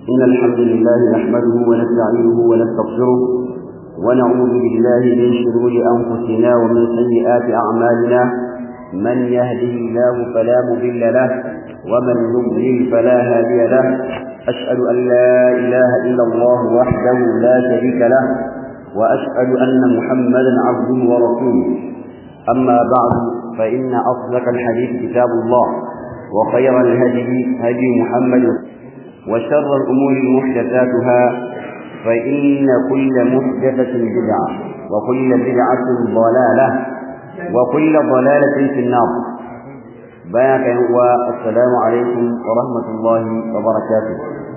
إن الحمد لله نحمده ونستعينه ونستغفره ونعوذ بالله من شرور أنفسنا ومن سيئات أعمالنا من يهده الله فلا مضل له ومن يضلل فلا هادي له أشهد أن لا إله إلا الله وحده لا شريك له وأشهد أن محمدا عبده ورسوله أما بعد فإن أصدق الحديث كتاب الله وخير الهدي هدي محمد وشر الأمور محدثاتها فإن كل محدثة بدعة وكل بدعة ضلالة وكل ضلالة في النار بياك والسلام عليكم ورحمة الله وبركاته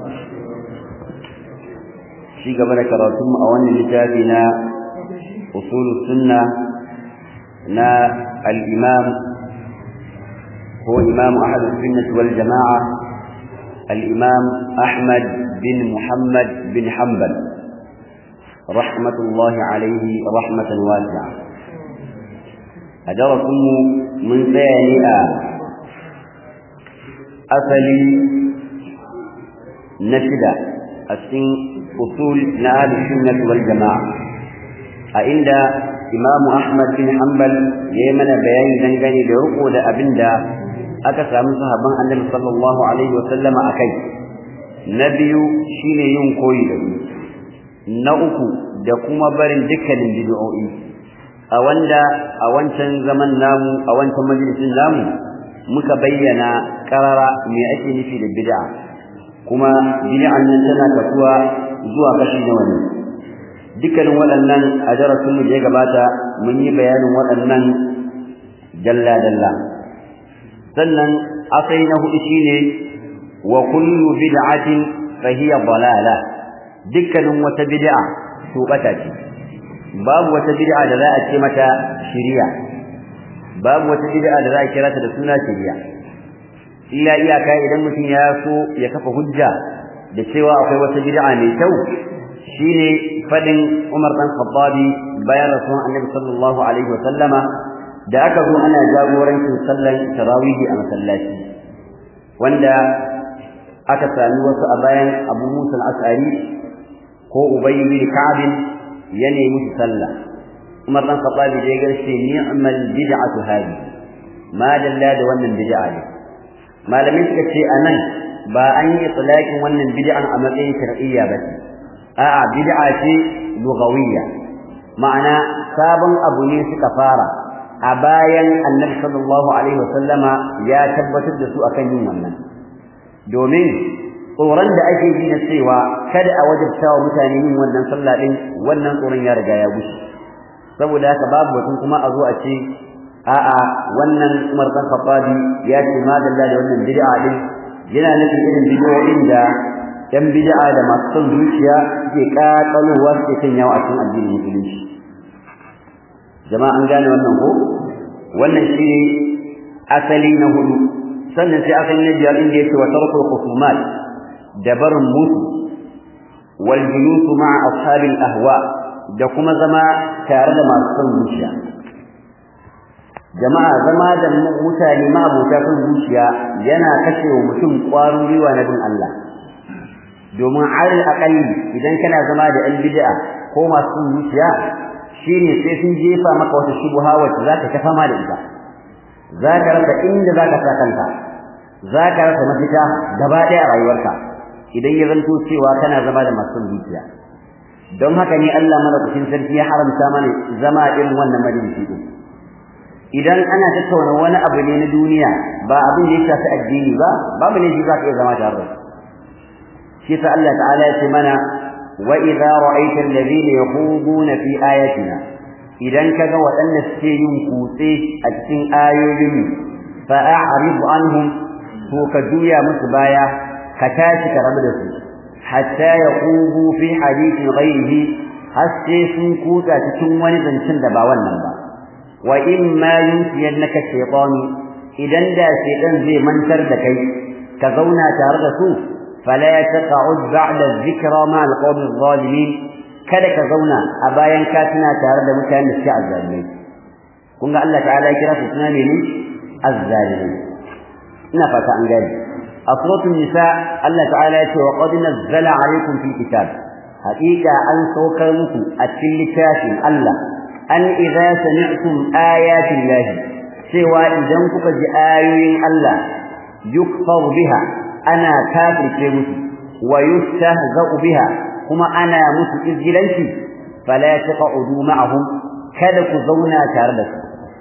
في قبل كراتم أولا لتابنا أصول السنة نا الإمام هو إمام أحد السنة والجماعة الإمام أحمد بن محمد بن حنبل رحمة الله عليه رحمة واسعة أدركم من ثانية أصلي نشدة السن أصول نهار السنة والجماعة عند إمام أحمد بن حنبل يمن بيان دنگني لرقو لأبندا aka samu sahabban annabi sallallahu alaihi wasallama akai na biyu shine yin koyi da su na uku da kuma barin dukkanin bid'o'i a wanda a wancan zaman namu a wancan majalisin namu muka bayyana karara me ake nufi da bid'a kuma bid'an nan tana kasuwa zuwa kashi nawa ne dukkanin waɗannan a darasin mu da ya gabata mun yi bayanin waɗannan dalla dalla sannan asai na hudu shine wa kullu bid'atin fa hiya dalala dukkanin wata bid'a to bata ce babu wata bid'a da za a ce mata shari'a babu wata bid'a da za a kira ta da suna shari'a illa iyaka idan mutum ya so ya kafa hujja da cewa akwai wata bid'a mai kyau shine fadin Umar dan Khattabi bayan Rasulun Annabi sallallahu alaihi wa sallama da aka zo ana jagorancin sallar tarawihi a masallaci wanda aka sami wasu a bayan Abu Musa al-Ash'ari ko Ubay bin Ka'b ya nemi su sallah Umar dan Khattabi da ya garshe ni'mal bid'atu hadi ma dalla da wannan bid'a ne malamin suka ce anan ba an yi itlaqin wannan bid'an a matsayin shar'iyya ba a'a bid'a ce lugawiyya ma'ana sabon abu ne suka fara a bayan annabi sallallahu alaihi wasallama ya tabbatar da su akan yin wannan domin tsoron da ake ji na cewa kada a wajabta wa mutane yin wannan sallah din wannan tsoron ya riga ya gushe saboda haka babu batun kuma a zo a ce a'a wannan Umar dan Khattabi ya ce ma dalla da wannan bid'a din yana nufin irin bid'o'in da yan bid'a da masu son zuciya suke kakalowa suke kan yawa a cikin addinin musulunci jama'a an gane wannan ko wannan shine asali na hudu sannan sai asali na biyar inda yake wa tarkul khusumat da barin mutu wal julus ma'a ashabil ahwa da kuma zama tare da masu son zuciya jama'a zama da mutane ma abota son zuciya yana kashe wa mutum ƙwarin gwiwa na bin Allah domin alal aqalli idan kana zama da ɗan bid'a ko masu son zuciya shine sai sun jefa maka wata shubha wacce zaka ta fama da ita zaka rasa inda zaka sa kanka zaka rasa mafita gaba ɗaya a rayuwarka idan ya zanto cewa kana zama da masu zuciya don haka ne Allah madaukakin sarki ya haramta mana zama irin wannan majalisi din idan ana tattauna wani abu ne na duniya ba abin da ya shafi addini ba babu ne shi zaka iya zama tare da shi sa Allah ta'ala ya ce mana وإذا رأيت الذين يخوضون في آياتنا إذا كذا وأن السيون كوسي أتسين آيوين فأعرض عنهم فوكدويا مصبايا كتاشك ربدس حتى يخوضوا في حديث غيره السيسون كوتا تتموني زنشن دبا والنبا وإما ينسينك الشيطان إذا دا شيطان زي منتر دكي كذونا تاردسوه فلا تقعد بعد الذكرى مع القوم الظالمين kada ka zauna a bayan ka tuna tare da mutanen da suke azzalimai kun ga Allah ta'ala ya kira su suna ne ne azzalimai ina fata an gani a suratul nisa Allah ta'ala ya ce wa qad nazzala alaykum fil kitab haqiqa an saukar muku a cikin littafin Allah an idza sami'tum ayati llahi cewa idan kuka ji ayoyin Allah yukfar biha ana kafirce musu wa yustahza'u biha kuma ana musu izgilanci fala taq'udu ma'ahum kada ku zauna tare da su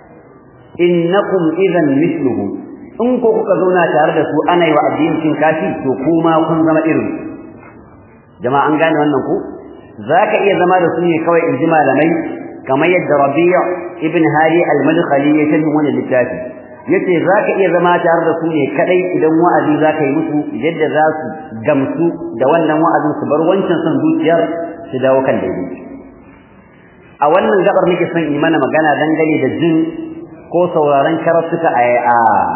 innakum idan mithluhum in ko kuka zauna tare da su ana yi wa addinin cin kashi to kuma kun zama irin jama'a an gane wannan ku zaka iya zama da su ne kawai in ji malamai kamar yadda Rabi' ibn Hadi al-Madkhali ya tafi wannan littafi yace zaka iya zama tare da su ne kadai idan wa'azi zaka yi musu yadda za su gamsu da wannan wa'azin su bar wancan son zuciyar su dawo kan daidai a wannan gabar nake son yi mana magana dangane da jin ko sauraron karatuka a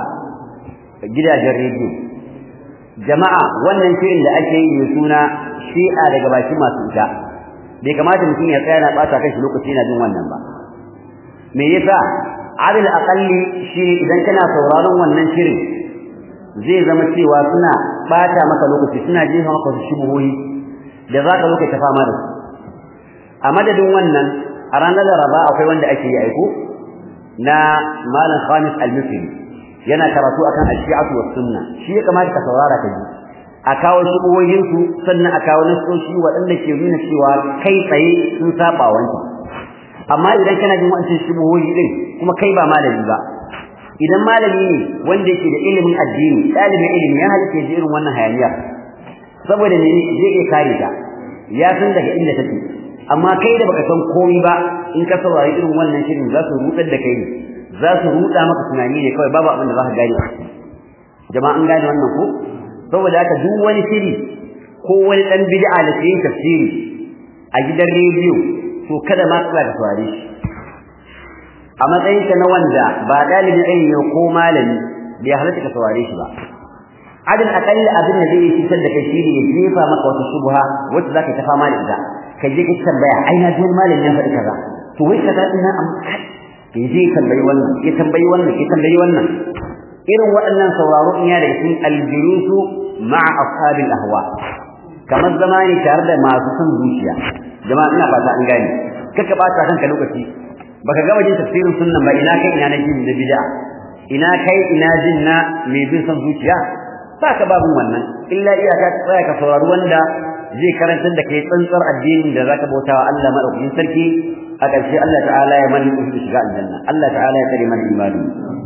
gidajen rediyo jama'a wannan shirin da ake yi mai suna shi'a daga bakin masu ita bai kamata mutum ya tsaya na bata kanshi lokaci yana jin wannan ba me yasa adil aqalli shi idan kana sauraron wannan shirin zai zama cewa suna bata maka lokaci suna jefa maka su shubuhoyi da zaka lokaci ta fama da su a madadin wannan a ranar laraba akwai wanda ake yi aiko na malam khamis al-misri yana karatu akan al-shi'atu was sunna shi ya kamata ka saurara ka ji a kawo shubuhoyin su sannan a kawo nasoshi waɗanda ke nuna cewa kai tsaye sun saba wancan amma idan kana jin wancan shubuhoyi din kuma kai ba malami ba idan malami ne wanda yake da ilimin addini ɗalibin ilimi ya halitta ji irin wannan hayaniya saboda ne zai iya kare ta ya san daga inda take amma kai da baka san komai ba in ka saurari irin wannan shirin za su rudar da kai ne za su ruda maka tunani ne kawai babu abin da za ka gane jama'a an gane wannan ko saboda haka duk wani shiri ko wani dan bid'a da ke yin tafsiri a gidan rediyo to kada ma ka da saurare shi a matsayin ka na wanda ba dalibin ilimi ko malami bai halatta ka saurare shi ba adin akalli abin da zai cutar da kai shine ya jefa maka wata shubha wacce zaka ta fama da ita ka je ka tambaya ai na ji malamin ya faɗi kaza to wai kaza din nan amma kai ya je tambayi wannan ya tambayi wannan ya tambayi wannan irin waɗannan sauraro in ya daga cikin aljulusu ma'a ashabil ahwa kamar zama ne tare da masu son zuciya jama'a ina fata an gane kaka bata kanka lokaci baka gama jin tafsirin sunnan ba ina kai ina na jin da bid'a ina kai ina jin na mai bin son zuciya ba ka babun wannan illa iyaka ka tsaya ka saurari wanda zai karantar da kai tsantsar addinin da zaka bauta wa Allah madaukakin sarki a ƙarshe Allah ta'ala ya mani ku shiga aljanna Allah ta'ala ya tsare mana imani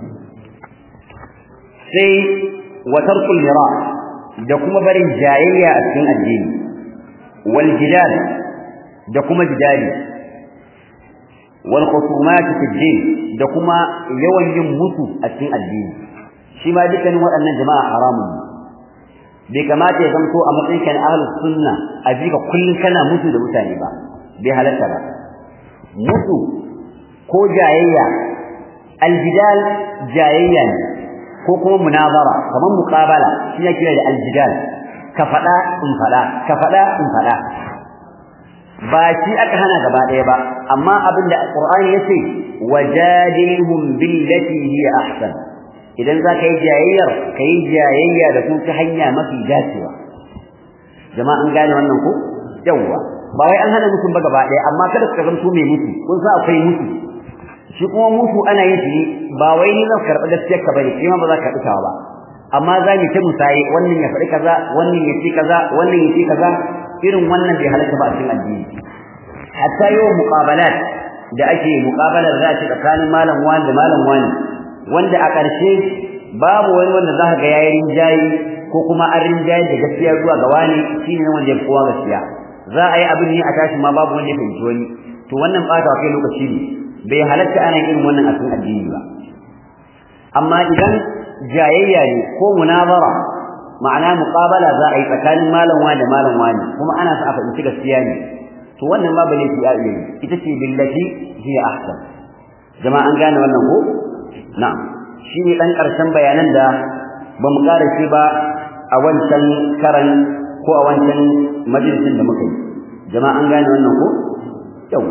sai wa tarkul mira da kuma barin jayayya a cikin addini wal jidal da kuma jidali wal khusumat fi din da kuma yawan yin mutu a cikin addini shi ma dukkanin waɗannan jama'a haramun bai kamata ya zanto a matsayin kan ahlus sunna a jika kullun kana mutu da mutane ba bai halatta ba mutu ko jayayya aljidal jayayya ne ko kuma munazara kamar muqabala shi yake da aljidal ka fada in fada ka fada in fada ba shi aka hana gaba daya ba amma abinda alqur'ani yace wajadilhum billati hiya ahsan idan za ka yi jayayyar ka yi jayayya da su ta hanya mafi dacewa jama'a an gane wannan ko yawwa ba wai an hana mutum ba gaba ɗaya amma kada ka zanto mai mutu kun sa akwai mutu shi kuma mutu ana yin shi ba wai ni zan karɓi gaskiyar ka bane kima ba za ka karɓi tawa ba amma za mu ta musaye wannan ya faɗi kaza wannan ya ce kaza wannan ya ce kaza irin wannan bai halatta ba a cikin addini hatta yawan muqabalat da ake muqabalar za ta tsakanin malam wani da malam wani wanda a ƙarshe babu wani wanda za ka ga yayin rinjayi ko kuma an rinjayi da gaskiya zuwa ga wani shine wanda ya fi kowa gaskiya za a yi abin ne a tashi ma babu wanda ya fahimci wani to wannan ɓata kai lokaci ne bai halatta ana irin wannan a cikin addini ba amma idan jayayya ne ko munazara ma'ana muqabala za a yi tsakanin malam wani da malam wani kuma ana sa a fahimci gaskiya ne to wannan babu laifi a iya ita ce billati hiya ahsan jama'a an gane wannan ko na'am shine dan karshen bayanan da bamu ƙara shi ba a wancan karan ko a wancan majalisin da muka yi jama'a an gane wannan ko yau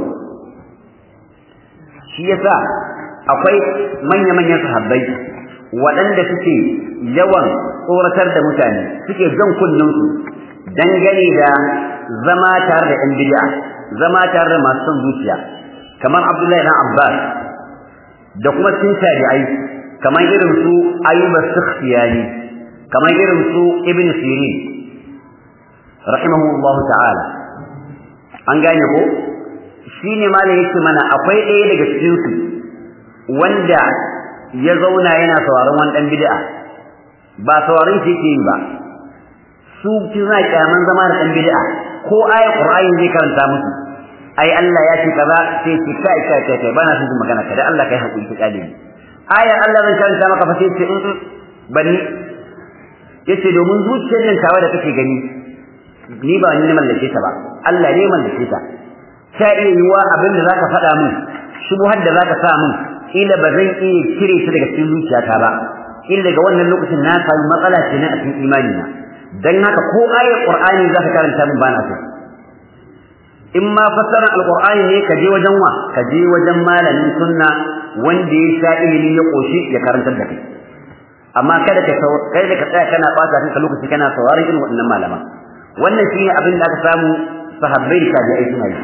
shi yasa akwai manya-manyan sahabbai waɗanda suke yawan tsoratar da mutane suke jan kunnansu dangane da zama tare da ɗan bid'a zama tare da masu son zuciya kamar Abdullahi dan Abbas da kuma sun tabi'ai kamar irin su Ayyub as-Sikhtiyani kamar irin su Ibn Sirin rahimahullahu ta'ala an gane ko shine malai yake mana akwai ɗaya daga cikin su wanda ya zauna yana sauraron wani dan bid'a ba sauraron shi yake yi ba su kina kyaman zama da dan bid'a ko ayat qur'ani zai karanta musu ai Allah ya ce kaza sai ce kai kai kai kai bana son magana kada Allah kai hakuri ki kale ni ayar Allah zan karanta maka fa sai ce in bani yace domin zuciyar nan tawa da kake gani ni ba ni ne mallake ta ba Allah ne mallake ta ta iya yiwa abin da zaka faɗa min shubuhar da zaka sa min ila ba zan iya cire ta daga cikin zuciyata ba ila daga wannan lokacin na samu matsala ce na a cikin imani na dan haka ko ayar qur'ani zaka karanta min bana so in ma fassara alqur'ani ne ka je wajen wa ka je wajen malamin sunna wanda ya sha ilimi ya koshi ya karantar da kai amma kada ka kai da ka tsaya kana bata kanka lokaci kana sauraron irin waɗannan malama wannan shine abin da aka samu sahabbai da tabi'ai suna yi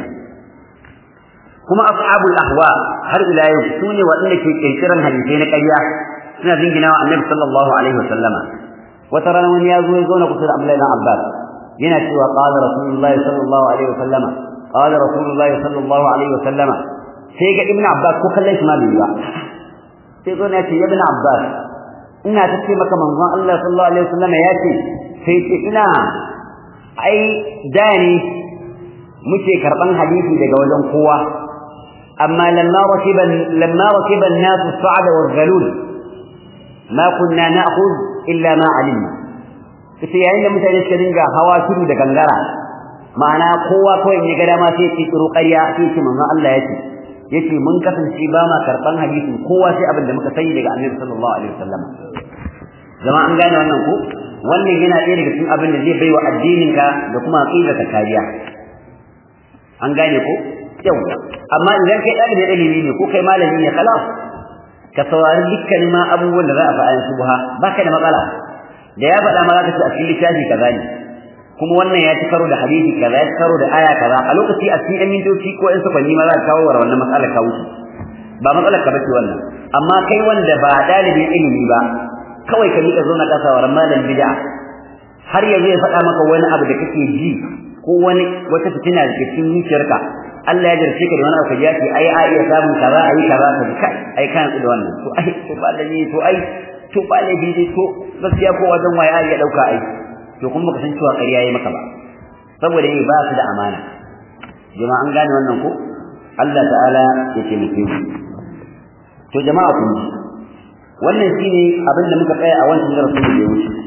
kuma ashabul ahwa har ila yau sune waɗanda ke kirkiran hadisai na ƙarya suna jingina wa annabi sallallahu alaihi wasallama wata rana wani ya zo ya zauna kusa da Abdullahi ibn Abbas yana cewa qala rasulullahi sallallahu alaihi wasallama qala rasulullahi sallallahu alaihi wasallama sai ga ibn Abbas ko kallon shi ma bai ba sai zo ne ce ibn Abbas ina ta ce maka manzon Allah sallallahu alaihi wasallama ya ce sai ce ina ai da ne muke karban hadisi daga wajen kowa amma lamma rakiba lamma rakiba an-nas as-sa'd wal-ghalul ma kunna na'khudh illa ma alimna sai yayin da mutane suka dinga hawa tudu da gangara ma'ana kowa kawai in ya ga dama sai ya tsiro ƙarya sai ce manzon Allah ya ce yace mun kasance ba ma karban hadisin kowa sai abin da muka sani daga Annabi sallallahu alaihi wasallam zama an gane wannan ko wannan yana ɗaya daga cikin abin da zai baiwa addininka da kuma aqidarka kariya an gane ko yau amma idan kai ɗalibin ilimi ne ko kai malami ne khalas ka saurari dukkanin ma abubuwan da za a faɗa su buha baka da matsala da ya faɗa ma za ka ci a cikin littafi kaza ne kuma wannan ya ci karo da hadisi kaza ya ci karo da aya kaza a lokaci a cikin mintoci ko in sakwanni ma za ka kawo wa wannan matsalar ka wuce ba matsalar ka bace wannan amma kai wanda ba ɗalibin ilimi ba kawai ka miƙa zauna ka sauraron malam bid'a har yanzu ya faɗa maka wani abu da kake ji ko wani wata fitina da ke cikin zuciyarka Allah ya jarce ka da wani abu ka ji ake ai a iya samun kaza ai kaza ka ji kai ai kan da wannan to ai to ba da ni to ai to ba da bi to gaskiya ko wajen waye ai ya dauka ai to kuma baka san cewa ƙarya yayi maka ba saboda ne ba su da amana jama'a an gane wannan ko Allah ta'ala ya taimake mu to jama'a kun ji wannan shine abin da muka tsaya a wancan darasin da ya wuce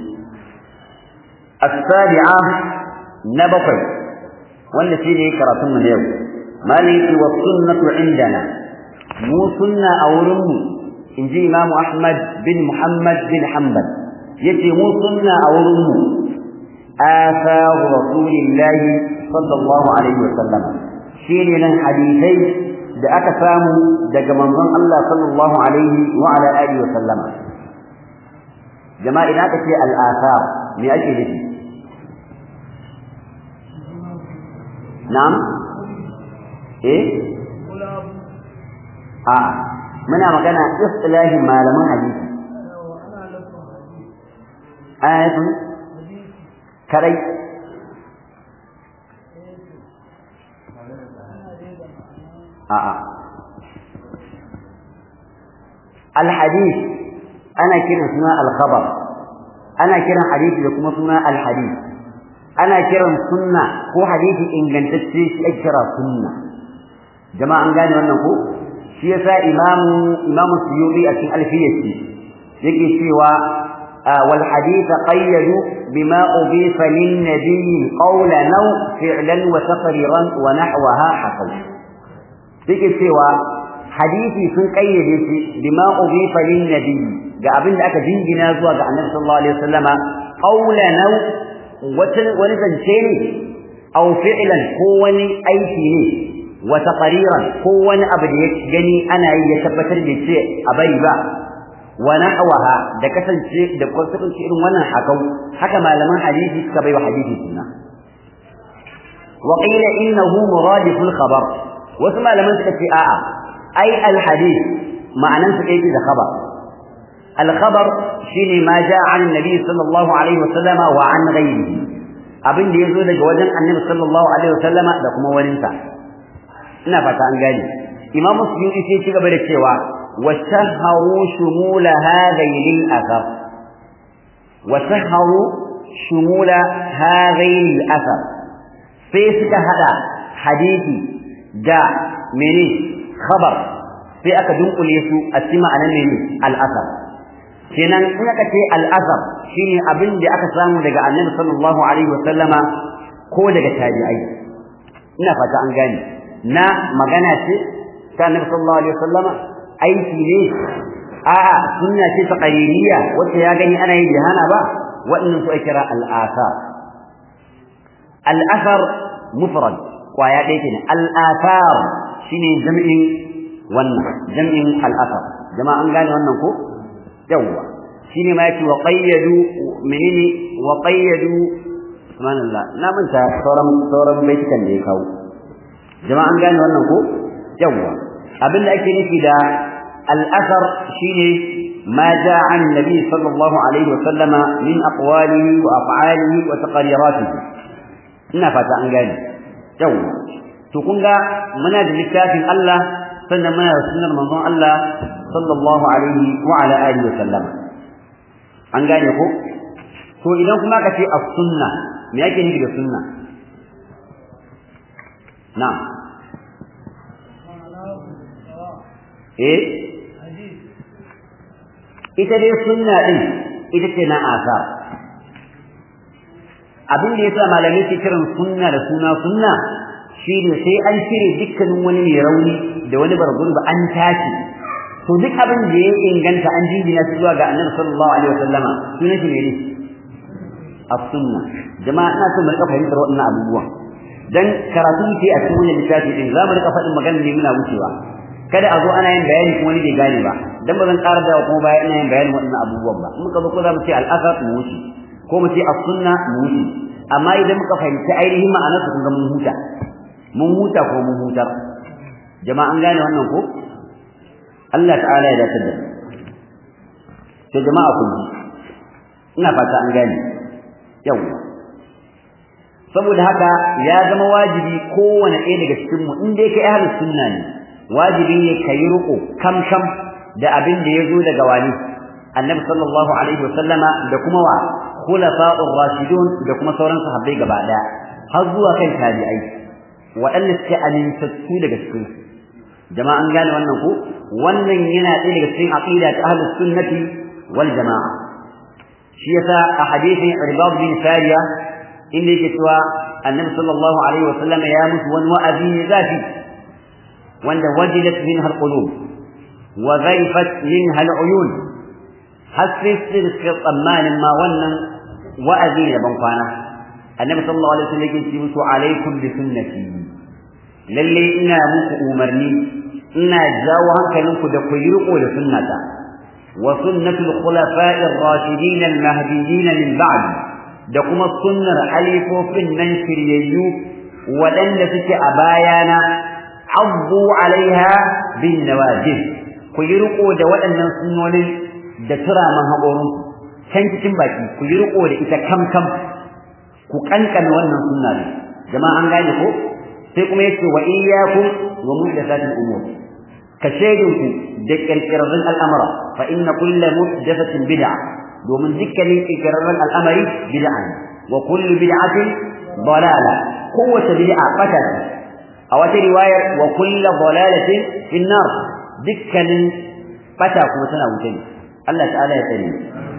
as-sabi'a na bakwai wanda shine karatun mu na yau maliki wa sunnatu indana mu sunna a wurin mu inji imamu ahmad bin muhammad bin hanbal yace mu sunna a wurin mu atharu rasulillahi sallallahu alaihi wasallam shine nan hadisai da aka samu daga manzon Allah sallallahu alaihi wa ala alihi wasallama jama'a idan aka ce al-athar me ake nufi na'am eh a muna magana istilahin malaman hadisi ayatun kadai a'a الحديث ana kiran suna al-khabar ana kiran hadisi da kuma suna al-hadith ana kiran sunna ko hadisi ingantacce shi ake kira sunna jama'a an gane wannan ko shi yasa imamu imamu suyuti a cikin alfiyati yake cewa wal hadith qayyadu bima udifa lin nabiy qawlan aw fi'lan wa taqriran wa nahwaha hasaw yake cewa hadisi sun kayyade shi bima udifa lin nabiy ga abin da aka jingina zuwa ga annabi sallallahu alaihi wasallama qawlan aw wani zance ne aw fi'lan ko wani aiki ne wa taqriran ko wani abu da ya gani ana yi ya tabbatar da ce a bari ba wa nahwaha da kasance da kasance irin wannan hakau haka malaman hadisi suka bai wa hadisi suna wa qila innahu muradif al-khabar wasu malaman suka ce a'a ai al-hadith ma'anan su kai da khabar al-khabar shine ma ja'a an nabi sallallahu alaihi wasallama wa an ghayrihi abin da yazo daga wajen annabi sallallahu alaihi wasallama da kuma waninsa ina fata an gane imamu suyuti sai ci gaba da cewa وسهروا شمول هذين الأثر وسهروا شمول هذين الأثر فيسك هذا حديثي دا مني خبر في أكدون قليسو أسمع أنا مني الأثر kenan in aka ce al'azab shine abin da aka samu daga annabi sallallahu alaihi wasallama ko daga tabi'ai ina fata an gane na magana ce ta annabi sallallahu alaihi wasallama aiki ne a'a sunna ce ta qariniya wacce ya gani ana yin jihana ba wannan su kira al-athar al-athar mufrad kwaya ɗaya kenan al-athar shine jam'in wannan jam'in al-athar jama'a an gane wannan ko yawa shine ma yake wa qayyadu menene wa qayyadu subhanallah na manta sauran sauran baitukan da ya kawo jama'a an gane wannan ko yawa abin da ake nufi da al'asar shine ma ja an nabi sallallahu alaihi wasallam min aqwalihi wa af'alihi wa taqriratihi ina fata an gane yau to kun ga muna da littafin Allah sannan muna da sunnar manzon Allah sallallahu alaihi wa ala alihi wa sallam an gane ko to idan kuma ka ce as-sunna me yake nufi da sunna na'am eh ita dai sunna din ita ce na asar abin da yasa malamai ke kiran sunna da suna sunna shine sai an cire dukkanin wani mai rauni da wani bargun ba an tashi to duk abin da ya inganta an jingina shi zuwa ga annabi sallallahu alaihi wasallama sunan shi ne as-sunna jama'a ina so mu rika fahimtar waɗannan abubuwan dan karatu ce a cikin wannan littafi din za mu rika faɗin magana ne muna wucewa kada a zo ana yin bayani kuma wani bai gane ba dan ba zan ƙara da kuma bayan ina yin bayanin waɗannan abubuwan ba in muka zo ko za mu ce al-asar mu wuce ko mu ce as-sunna mu wuce amma idan muka fahimci ainihin ma'anar su kun ga mun huta mun huta ko mun hutar jama'a an gane wannan ko Allah ta'ala ya dace da to jama'a kun ji ina fata an gane yawa saboda haka ya zama wajibi kowane ɗaya daga cikin mu in dai kai ahlus sunna ne wajibi ne kai ruko kam kam da abin da yazo daga wani annabi sallallahu alaihi wasallama da kuma wa khulafa'ur rashidun da kuma sauran sahabbai gaba daya har zuwa kan tabi'ai waɗanda suke amintattu daga cikin jama'a an gane wannan ko wannan yana ɗaya daga cikin aqida ta ahlus sunnati wal jama'a shi yasa a hadisin irbad bin sariya inda yake cewa annabi sallallahu alaihi wasallam ya mutu wani wa'azi ne zafi wanda wajilat minha alqulub wa ghaifat minha aluyun hasisi da suka tsammanin ma wannan wa'azi ne ban kwana annabi sallallahu alaihi wasallam yake ce musu alaikum bi sunnati lalle ina muku umarni ina jawo hankalinku da ku yi riko da sunnata wa sunnatul khulafa'ir rashidin al-mahdiyyin min ba'di da kuma sunnar halifofin nan shiryayyu waɗanda suke a bayana abdu alaiha bin nawajib ku yi riko da waɗannan sunnonin da turaman haƙorin can cikin baki ku yi riko da ita kam kam ku kankana wannan sunna ne jama'a an gane ko sai kuma yace wa iyyakum wa muhdathatil umur ka shaidin ku da kirkirarren al'amara fa inna kullu muhdathatin bid'ah domin dukkanin ikirarren al'amari bid'a ne wa kullu bid'atin dalala kowace bid'a bata ce a wata riwayar wa kullu dalalatin fin nar dukkanin bata kuma tana wuce ne Allah ta'ala ya tsare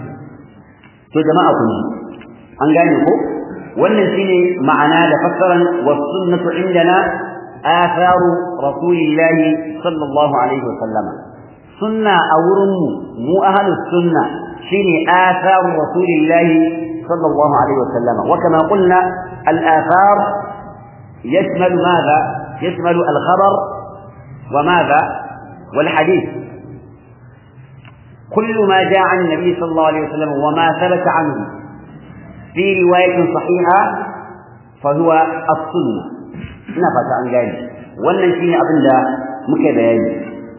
to jama'a kun an gane ko wannan shine ma'ana da fassaran was sunnatu indana atharu rasulillahi sallallahu alaihi wa sallama sunna a wurin mu mu ahlus sunna شيني آثار رسول الله صلى الله عليه وسلم وكما قلنا الآثار يشمل ماذا يشمل الخبر وماذا والحديث kullu ma jaa an nabi sallallahu alaihi wasallam wa ma thabata anhu fi riwayatin sahiha fa huwa as-sunnah ina fata an gane wannan shine abin da muke bayani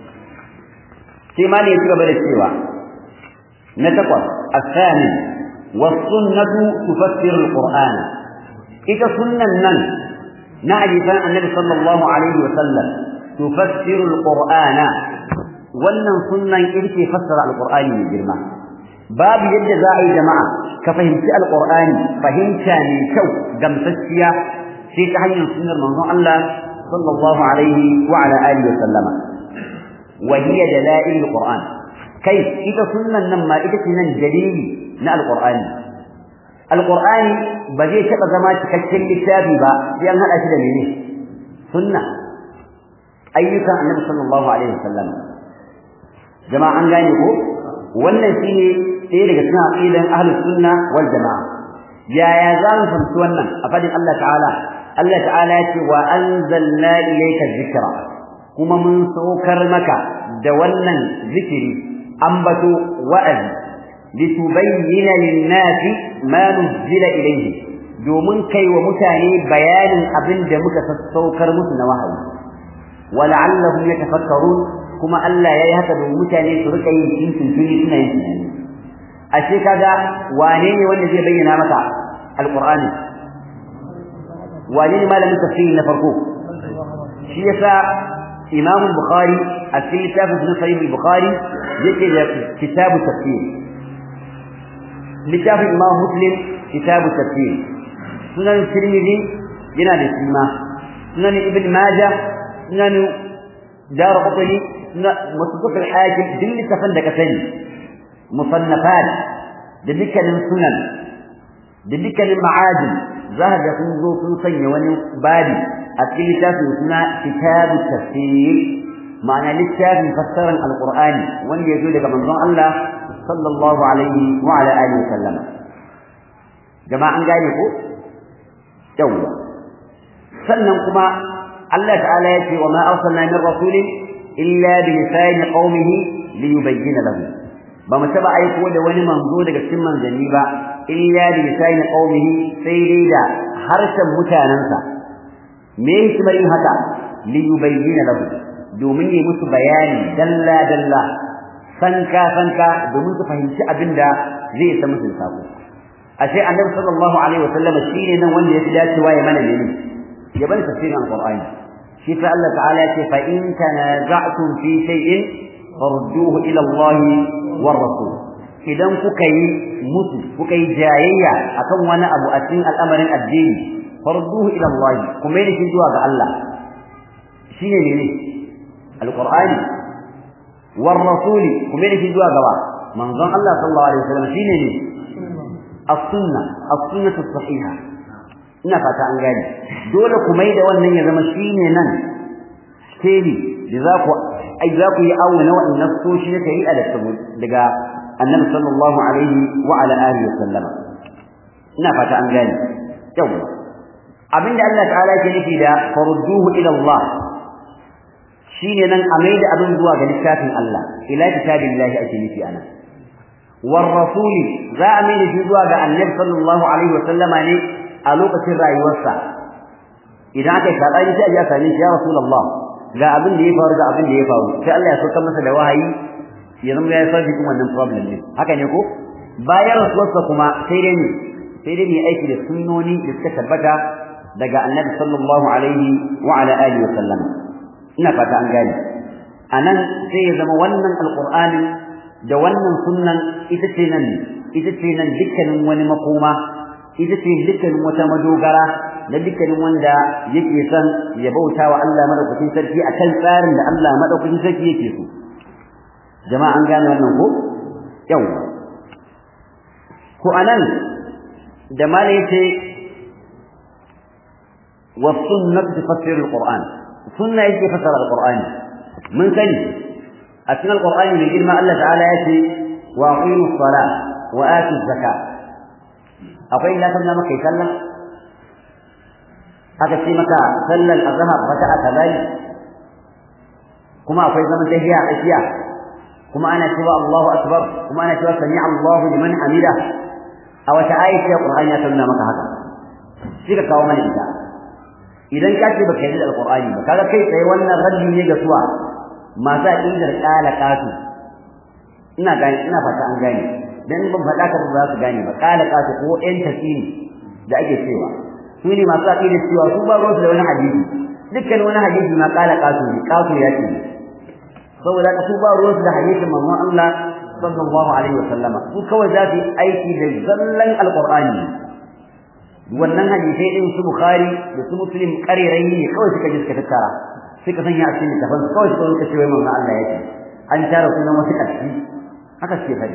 sai ma ne ya gaba da cewa na takwas الثاني والسنة تفسر القرآن إذا سنة نن نعرف النبي صلى الله عليه وسلم تفسر القرآن wannan sunnan ita ce fassara alqur'ani mai girma babu yadda za a yi jama'a ka fahimci alqur'ani fahimta ne kyau gamsasshiya sai ta hanyar sunnar manzon Allah sallallahu alaihi wa ala alihi wa sallama wa hiya dalail alqur'an kai ita sunnan nan ma ita ce nan dalili na alqur'ani alqur'ani ba zai taba zama cikakken littafi ba sai an hada shi da mene sunna ayyukan annabi sallallahu alaihi wasallam jama'a an gane ko wannan shine ɗaya daga cikin aqidan ahlus sunna wal jama'a yaya za mu fahimci wannan a fadin Allah ta'ala Allah ta'ala ya ce wa anzalna ilayka dhikra kuma mun saukar maka da wannan zikiri ambato wa'azi litubayyana lin-nasi ma nuzila ilayhi domin kai wa mutane bayanin abin da muka sassaukar musu na wahayi wala'allahum yatafakkarun kuma Allah yayi haka domin mutane su rika yin tuntuni suna yin tunani ashe kaga wane ne wanda zai bayyana maka alqur'ani wane ne malamin tafsiri na farko shi yasa imam bukhari a cikin littafin sahih bukhari yake da kitabu tafsir littafin imam muslim kitabu tafsir sunan tirmidhi yana da sima sunan ibn majah sunan darqutni musnad al-hakim din littafin da ka sani musannafat da dukkanin sunan da dukkanin ma'adin za ka ga sun zo sun sanya wani babi a cikin littafin suna kitabu tafsir ma'ana littafin fassarar alqur'ani wanda ya zo daga manzon Allah sallallahu alaihi wa ala alihi wa sallam jama'a an gane ko yawwa sannan kuma Allah ta'ala ya ce wa ma arsalna min rasulin illa bi lisani qaumihi liyubayyana lahum ba mu taba aiko da wani manzo daga cikin manzanni ba illa bi lisani qaumihi sai dai da harshen mutanansa me hikimar yin haka liyubayyana lahum domin yi musu bayani dalla dalla sanka sanka domin su fahimci abin da zai isa musu sako ashe annabi sallallahu alaihi wasallam shine nan wanda ya fi dacewa ya mana ne ya bani tafsirin alqur'ani shi fa Allah ta'ala ce fa in tanaza'tum fi shay'in farduhu ila Allah war rasul idan kuka yi musu kuka yi jayayya akan wani abu a cikin al'amarin addini farduhu ila Allah kuma yi shi zuwa ga Allah shine ne alqur'ani war rasul kuma yi shi zuwa ga manzon Allah sallallahu alaihi wasallam shine ne as-sunnah as-sunnah as-sahihah ina fata an gane dole ku mai da wannan ya zama shine nan steli da za ku ai za ku yi awo na wa'annan soshi na shari'a da daga annabi sallallahu alaihi wa ala alihi wa sallama ina fata an gane yau abinda Allah ta'ala ke nufi da farudduhu ila Allah shine nan a mai da abin zuwa ga littafin Allah ila kitabillahi ake nufi anan war rasuli za a mai da shi zuwa ga annabi sallallahu alaihi wa sallama ne a lokacin rayuwarsa idan aka shaɗa ni sai a ji a same shi ya rasulullah ga abin da ya faru ga abin da ya faru sai Allah ya saukar masa da wahayi ya zama ya sarfi kuma wannan problem ne haka ne ko bayan rasuwarsa kuma sai dai ne sai dai ne aiki da sunnoni da suka tabbata daga annabi sallallahu alaihi wa ala alihi wa sallam ina fata an gane anan sai ya zama wannan alqur'ani da wannan sunnan ita ce nan ita ce nan dukkanin wani makoma ita ce dukkanin wata madogara na dukkanin wanda yake son ya bauta wa Allah madaukakin sarki akan tsarin da Allah madaukakin sarki yake so jama'a an gane wannan ko yau ko anan da mala yace wa sunnah tufassir alquran sunna yake fassara alqurani mun sani a cikin alqurani mai girma Allah ta'ala yace wa aqimus salat wa atuz zakat akwai ina kan maka sallah aka ce maka sallar azhar raka'a kadai kuma akwai zaman tahiya a tsakiya kuma ana cewa Allahu akbar kuma ana cewa sami Allahu liman hamida a wata ayat ya Qur'ani ya nuna maka haka sai ka kawo mana ita idan ka ce baka yi da alqur'ani ba kaga kai tsaye wannan raddi ne ga suwa masu aqidar qala qatu ina gani ina fata an gane dan ban faɗa ka ba za su gane ba qala qatu ko ɗan tasiri da ake cewa su ne masu aqidar cewa su ba ruwansu da wani hadisi dukkan wani hadisi ma qala qatu ne qatu ya ce saboda ka su ba ruwansu da hadisin manzon Allah sallallahu alaihi wa sallama su kawai za su yi aiki da zallan alqur'ani wannan hadisai din su bukhari da su muslim karerai ne kawai suka ji suka tattara suka sanya a cikin tafan kawai suka suka ce wai manzon Allah yake an tara sunan wasu kashi haka suke fari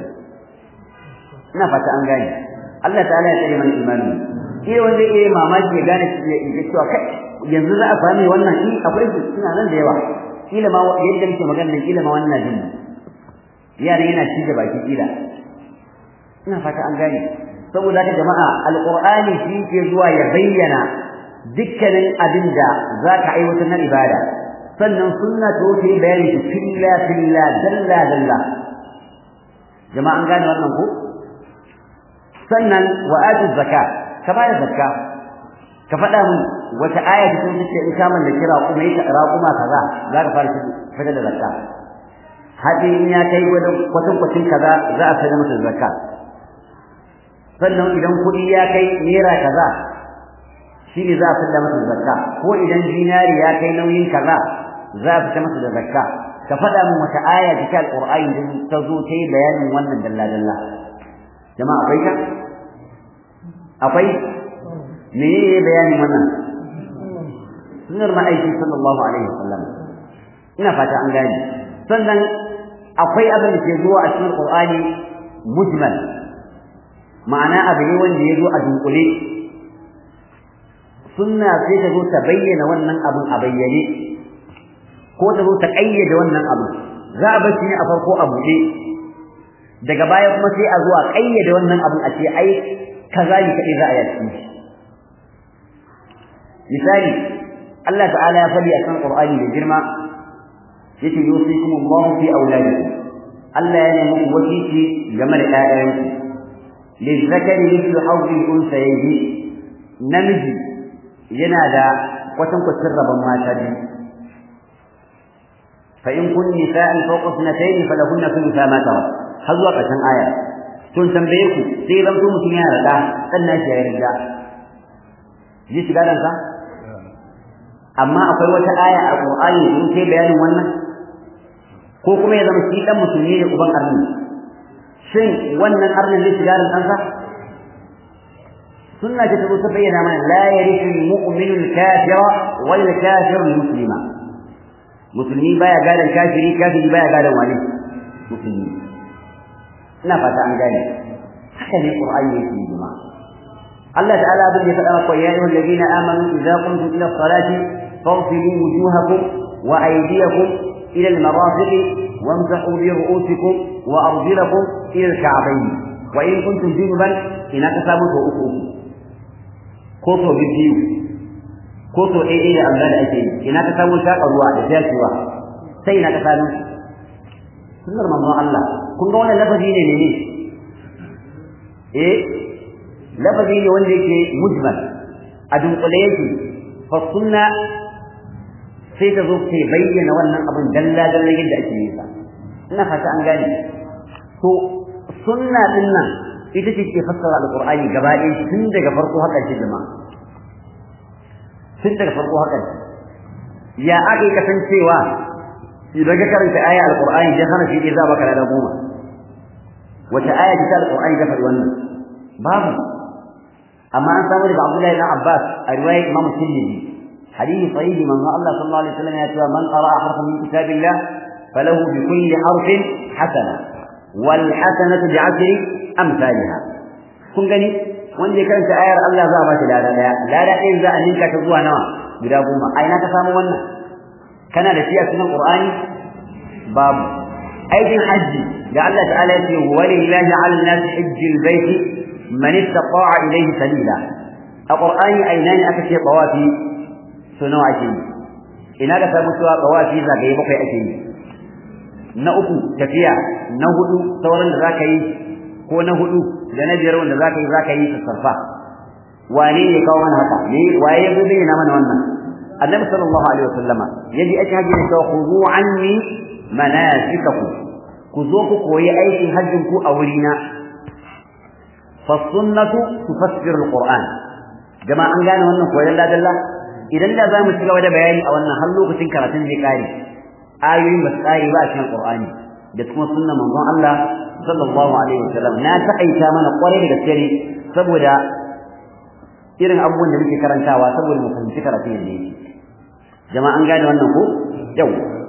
ina fata an gane Allah ta'ala ya tsare mana imani shi wanda yake mamaki ya gane ya cewa kai yanzu za a sami wannan shi akwai su suna nan da yawa kila ma yadda muke magana kila ma wannan jin yaran yana ci da baki kila ina fata an gane saboda haka jama'a alqur'ani shi ke zuwa ya bayyana dukkanin abin da zaka aiwatar na ibada sannan sunna to ta yi bayani shi filla filla dalla dalla jama'a an gane wannan ko sannan wa atu zakat ka bayar zakka ka faɗa min wata aya ta kuma ce in ka mallaki raƙuma yi raƙuma kaza za ka fara fitar da zakka haɗi in ya kai kwatan kwacin kaza za a fitar masa zakka sannan idan kuɗi ya kai naira kaza shi ne za a fitar masa zakka ko idan dinari ya kai nauyin kaza za a fitar masa da zakka ka faɗa min wata aya cikin alƙur'ani da ta zo ta yi bayanin wannan dalla-dalla jama'a akwai ka akwai me ne bayanin wannan sunnar ma'aiki sallallahu alaihi wasallam ina fata an gane sannan akwai abin da ke zuwa a cikin qur'ani mujmal ma'ana abu ne wanda ya zo a dunkule sunna sai ta zo ta bayyana wannan abin a bayyane ko ta zo ta ƙayyade wannan abu za a bar shi ne a farko a buɗe daga baya kuma sai a zo a ƙayyade wannan abin a ce ai kaza ne kaɗai za a yi misali Allah ta'ala ya faɗi a kan Qur'ani da girma yace yusikum Allahu fi auladikum Allah ya nemi ku wasiki game da ƴaƴanku lizakari mithlu hawli unsayyi namiji yana da kwatan kwatan rabon mata biyu fa in kun nisa'an fawqa ithnatayn falahunna thulutha ma tara har zuwa ƙarshen aya tun tambaye ku sai zan so mutum yana da sannan shi ya yarda ji shiga dan sa amma akwai wata aya a Qur'ani da yake bayanin wannan ko kuma ya zama shi dan musulmi ne uban arni shin wannan arnin zai shiga ran ɗansa sunna ce ta ta bayyana mana la yarithu al-mu'minu al-kafira wal kafiru al-muslima musulmi baya gadan kafiri kafiri baya gadan wani musulmi ina fata an gane haka ne Qur'ani yake jama'a Allah ta'ala abin ya faɗa maka ya ayyuhal ladina amanu idza qumtum ila as-salati فاغسلوا وجوهكم وأيديكم إلى المرافق وامسحوا برؤوسكم وأرجلكم إلى الكعبين وإن كنتم جنبا إن كسبوا فأخوكم كوتو بالديو كوتو إيه إيه أمداد أجين إن كسبوا شاق الرواء لجاشوا سينا كسبوا سنر من الله كن قولنا لفظين ليه إيه لفظين وندك مجمل أدن قليتي فالسنة sai ta zo ta bayyana wannan abin dalla dalla yadda ake yi sa ina fata an gane to sunna din nan ita ce ke fassara alqur'ani gaba ɗaya tun daga farko haka ce jama'a tun daga farko haka ya aka kasancewa idan ka karanta aya alqur'ani dan hana shi za baka da goma wata aya ce ta alqur'ani ta faɗi wannan babu amma an samu daga Abdullahi ibn Abbas a riwayar Imam Tirmidhi حديث صحيح من الله صلى الله عليه وسلم يقول من قرأ حرفا من كتاب الله فله بكل حرف حسنة والحسنة بعشر أمثالها kun gani wanda ya karanta ayar Allah za a bashi lada daya lada ɗayan za a ninka ta zuwa nawa guda goma a ina ka samu wannan kana da shi a cikin Qur'ani babu aikin hajji da Allah ta'ala ya ce walillahi 'ala an-nasi hajjul baiti man istata'a ilayhi sabila a Qur'ani aina ne aka ce tawafi so nawa ake yi ina ka samu cewa tawafi zagaye bakwai ake yi na uku tafiya na hudu sauran da zaka yi ko na hudu da na biyar wanda zaka yi zaka yi sarfa wane ne kawo mana haka ne waye ya bayyana mana wannan annabi sallallahu alaihi wasallama yaji ake hajji da khudu anni manasikakum ku zo ku koyi aikin hajjin ku a wurina fa sunnatu tufassiru alquran jama'a an gane wannan koyon ladalla idan da zamu ci gaba da bayani a wannan har lokacin karatun zai kare ayoyin ba su kare ba a cikin qur'ani da kuma sunnan manzon Allah sallallahu alaihi wasallam na ta'aita mana kwarai da gaske ne saboda irin abubuwan da muke karantawa saboda mu fahimci karatun yadda yake jama'a an gane wannan ko yau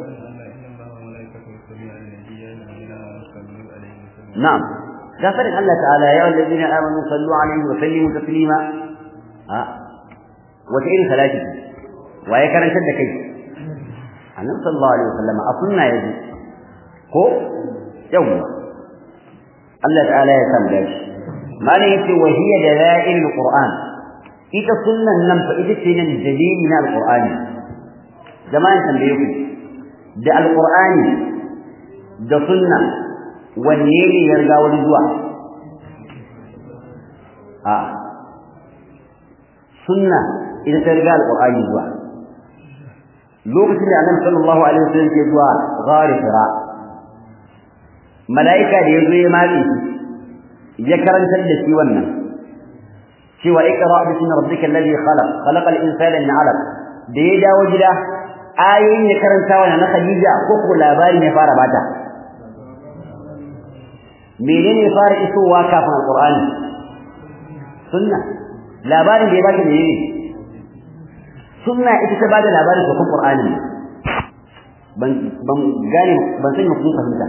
na'am gafarin Allah ta'ala ya wallazina amanu sallu alaihi wa sallimu taslima a wata irin salati waye karantar da kai annabi sallallahu alaihi wasallam a sunna yaji ko yau Allah ta'ala ya san gashi malai yace wa hiya dalail alquran ita sunnan nan fa ita ce nan dalili na alqur'ani jama'an tambaye ku da alqur'ani da sunna wanne ne ya riga wani zuwa a sunna ita ta riga alqur'ani zuwa lokacin da annabi sallallahu alaihi wasallam ke zuwa ghari fira malaika da yazo ya matsi ya karantar da shi wannan cewa iqra bismi rabbikal ladhi khalaq khalaqal insana min 'alaq da ya dawo gida ayoyin ya karanta wannan na Khadija ko ko labarin ya fara bata menene ya fara isowa kafin alqur'ani sunna labarin da ya bata menene sunna ita ta bada labarin ko kan qur'ani ban ban gane ban sani kun fahimta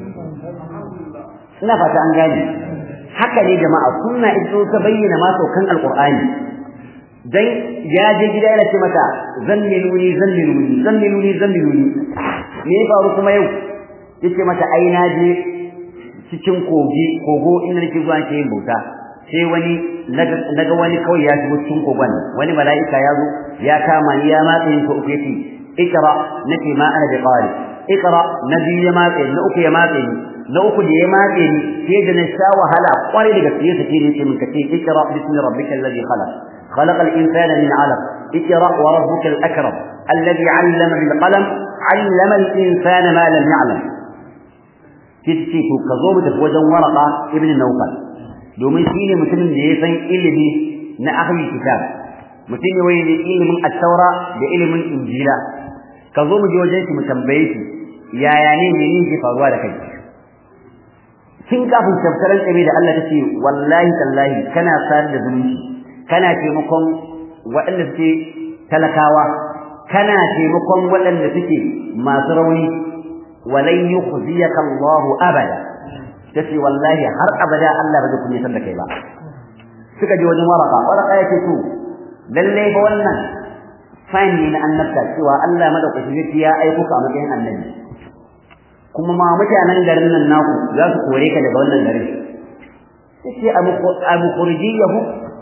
ina fata an gane haka ne jama'a sunna ita ta bayyana ma saukan alqur'ani dan ya je gida yana ce mata zanniluni zanniluni zanniluni zanniluni me ya faru kuma yau yace mata ai na je cikin kogi kogo inda nake zuwa ke yin bauta sai wani naga wani kawai ya shigo cikin kogon wani mala'ika ya zo ya kama ni ya matse ni ko uku yace ikra nake ma ana da qari ikra na biyu ya matse na uku ya matse ni na uku da ya matse ni sai da na sha wahala kwarai da gaske sai ne ce min kace ikra bismi rabbikal ladhi khalaq خلق الإنسان من علق اقرأ وربك الأكرم الذي علم بالقلم علم الإنسان ما لم يعلم تتشي كذوب تفوجا ورقة ابن النوفل domin shi ne mutumin da ya san ilimi na ahlul kitab mutum ne wai ne ilimin at-taura da ilimin injila ka zo mu je wajen shi mu tambaye shi yaya ne menene ke faruwa da kai kin kafin tafsirin kabe da Allah tace wallahi tallahi kana sayar da zumunci kana taimakon waɗanda suke talakawa kana taimakon waɗanda suke masu rauni walan yukhziyaka Allahu abada tace wallahi har abada Allah ba zai kunyatar da kai ba suka je wajen waraka waraka yake to lalle ba wannan sign ne na annabta cewa Allah madaukaki ya aiko ka a matsayin annabi kuma ma mutanen garin nan naku za su kore ka daga wannan garin yace abu khurjiyahu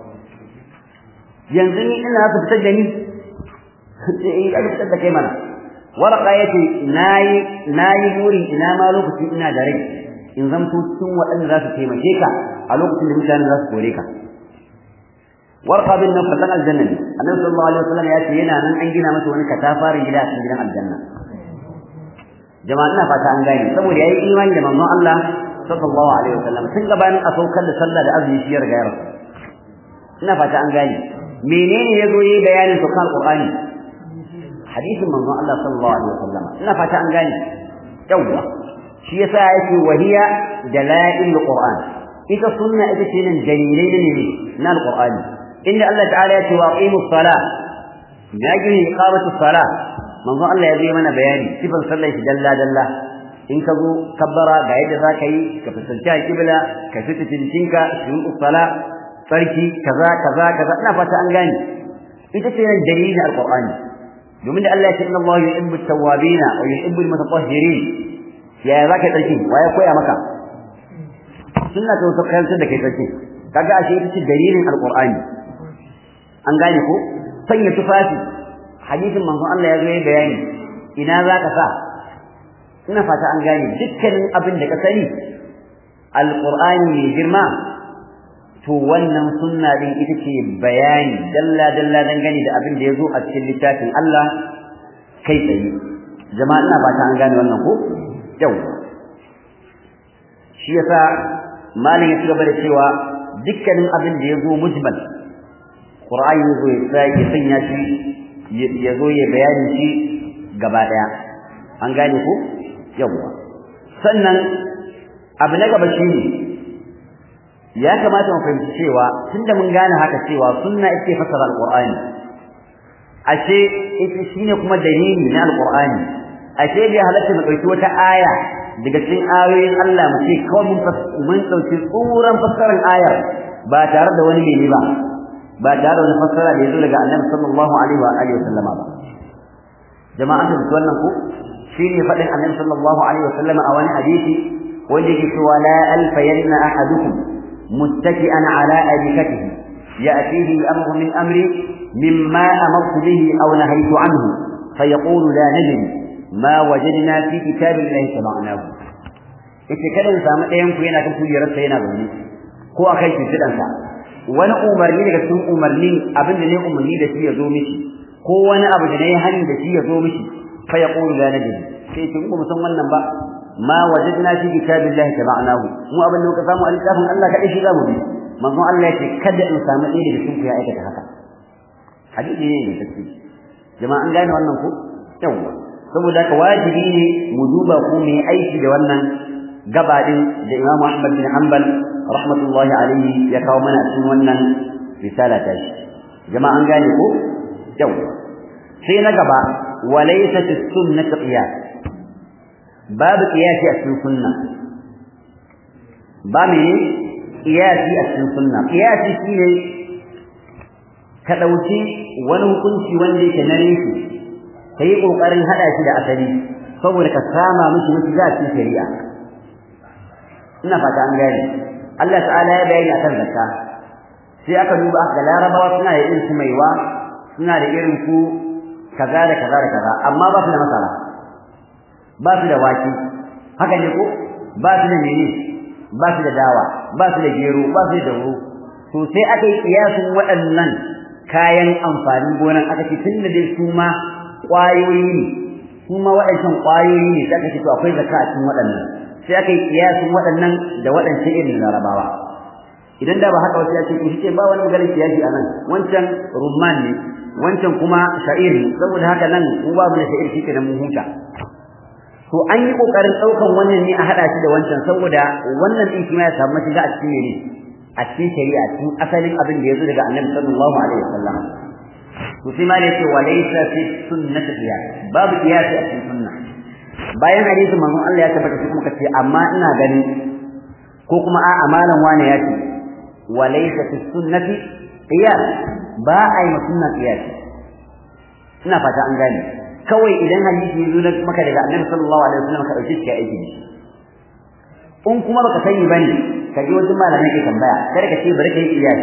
yanzu ni ina su fitar da ni eh ai fitar da kai mana waraka yace nayi nayi burin ina ma lokaci ina da rai in zamto cikin waɗanda za su taimake ka a lokacin da mutane za su kore ka warqa bin nan fatan aljanna ne annabi sallallahu alaihi wasallam ya ce yana nan an gina masa wani katafarin gida a cikin gidan aljanna jama'a ina fata an gane saboda yayi imani da manzon Allah sallallahu alaihi wasallam tun gabanin a saukar da sallah da azumi shi ya riga ya rasu ina fata an gane menene yazo yi bayanin saukan alqur'ani hadisin manzon Allah sallallahu alaihi wasallam ina fata an gane yawwa shi yasa yake wahiya dalail alquran ita sunna ita ce nan dalilai ne na alqur'ani inda Allah ta'ala ya ce wa aqimus salah ya gini iqamatus salah manzo Allah ya yi mana bayani sifan sallar shi dalla dalla in ka zo kabbara ga yadda za ka yi ka fuskanci alƙibla ka fita cincinka shuru'us salah sarki kaza kaza kaza ina fata an gane ita ce nan dalilin alqur'ani domin da Allah ya ce inna Allah yuhibbu at-tawwabina wa yuhibbu al-mutatahhirin yaya zaka tsarki waye koya maka sunna ta wasu kayantar da kai tsarki kaga ashe ita ce dalilin alqur'ani an gane ko sanya tufafi hadisin manzon Allah ya zo bayani ina zaka sa ina fata an gane dukkanin abin da ka sani alqur'ani mai girma to wannan sunna din ita ce bayani dalla dalla dangane da abin da yazo a cikin littafin Allah kai tsaye jama'a ina fata an gane wannan ko yau shi yasa malin ya cigaba da cewa dukkanin abin da yazo mujmal qur'ani yazo ya sanya shi yazo ya bayani shi gaba daya an gane ko yawa sannan abu na gaba shine ya kamata mu fahimci cewa tunda mun gane haka cewa sunna ita fasara alqur'ani ashe ita shine kuma dalili na alqur'ani ashe bai halatta mu dauki wata aya daga cikin ayoyin Allah mu ce kawai mun mun dauki tsuran fassarar ayar ba tare da wani mene ba ba tare da wani fassara da yazo daga Annabi sallallahu alaihi wa alihi wasallama ba jama'a da wannan ku shine fadin Annabi sallallahu alaihi wasallama a wani hadisi wanda yake cewa la alfayanna ahadukum muttaki'an ala arikatihi ya'tihi al-amru min amri mimma amartu bihi aw nahaytu anhu fayaqulu la nadri ma wajadna fi kitabillahi sama'nahu ita kada mu samu ɗayan ku yana kan kujerarsa yana zaune ko akan kifidansa wani umarni daga cikin umarni abin da ne umarni da shi ya zo mishi ko wani abu da ne hani da shi ya zo mishi fa yaqulu la nadri sai kin ku san wannan ba ma wajadna fi kitabillahi tabanahu mu abin da muka samu a littafin Allah kadai shi zamu bi manzon Allah ya ce kada in samu ɗaya daga cikin ku ya aikata haka hadisi ne ne take jama'a an gane wannan ko yawa saboda haka wajibi ne mu duba ko mu aiki da wannan gabadin da Imam Ahmad bin Hanbal rahmatullahi alaihi ya kawo mana cikin wannan risala ta shi jama'a an gane ko yau sai na gaba walaysa as-sunnah qiyas babu qiyasi a cikin sunna ba me qiyasi a cikin sunna qiyasi shine ka dauki wani hukunci wanda yake na rishi kai kokarin hada shi da asali saboda ka sama mishi miki za cikin shari'a ina fata an gane Allah ta'ala ya bayani akan zakka sai aka duba ga larabawa suna da irin su maiwa suna da irin su kaza da kaza da kaza amma ba su da masara ba su da wake haka ne ko ba su da mene ba su da dawa ba su da gero ba su da dauro to sai aka yi kiyasin waɗannan kayan amfanin gonan aka ce tun da dai su ma ƙwayoyi ne su ma waɗancan ƙwayoyi ne sai aka ce to akwai zakka a cikin waɗannan sai aka yi kiyasin waɗannan da waɗancan irin larabawa idan da ba haka wasu ya ce ku ce ba wani maganar kiyasi a nan wancan rumman ne wancan kuma sha'ir ne saboda haka nan mu ba mu da sha'ir shi kenan mun huta to an yi kokarin ɗaukan wannan ne a haɗa shi da wancan saboda wannan ɗin kuma ya samu shiga a cikin ne a cikin shari'a cikin asalin abin da ya zo daga annabi sallallahu alaihi wasallam to sai ma ne ce wa laysa fi sunnati qiyas babu qiyasi a cikin sunna bayan hadisin manzon Allah ya tabbata shi kuma kace amma ina gani ko kuma a amalan wane ya ce wa laysa fi sunnati qiyas ba ai sunna qiyas ina fata an gane kawai idan hadisi ya zo maka daga annabi sallallahu alaihi wasallam ka dauke shi ka aiki da shi in kuma baka sani bane ka je wajen malamai ke tambaya kada ka ce bari kai qiyas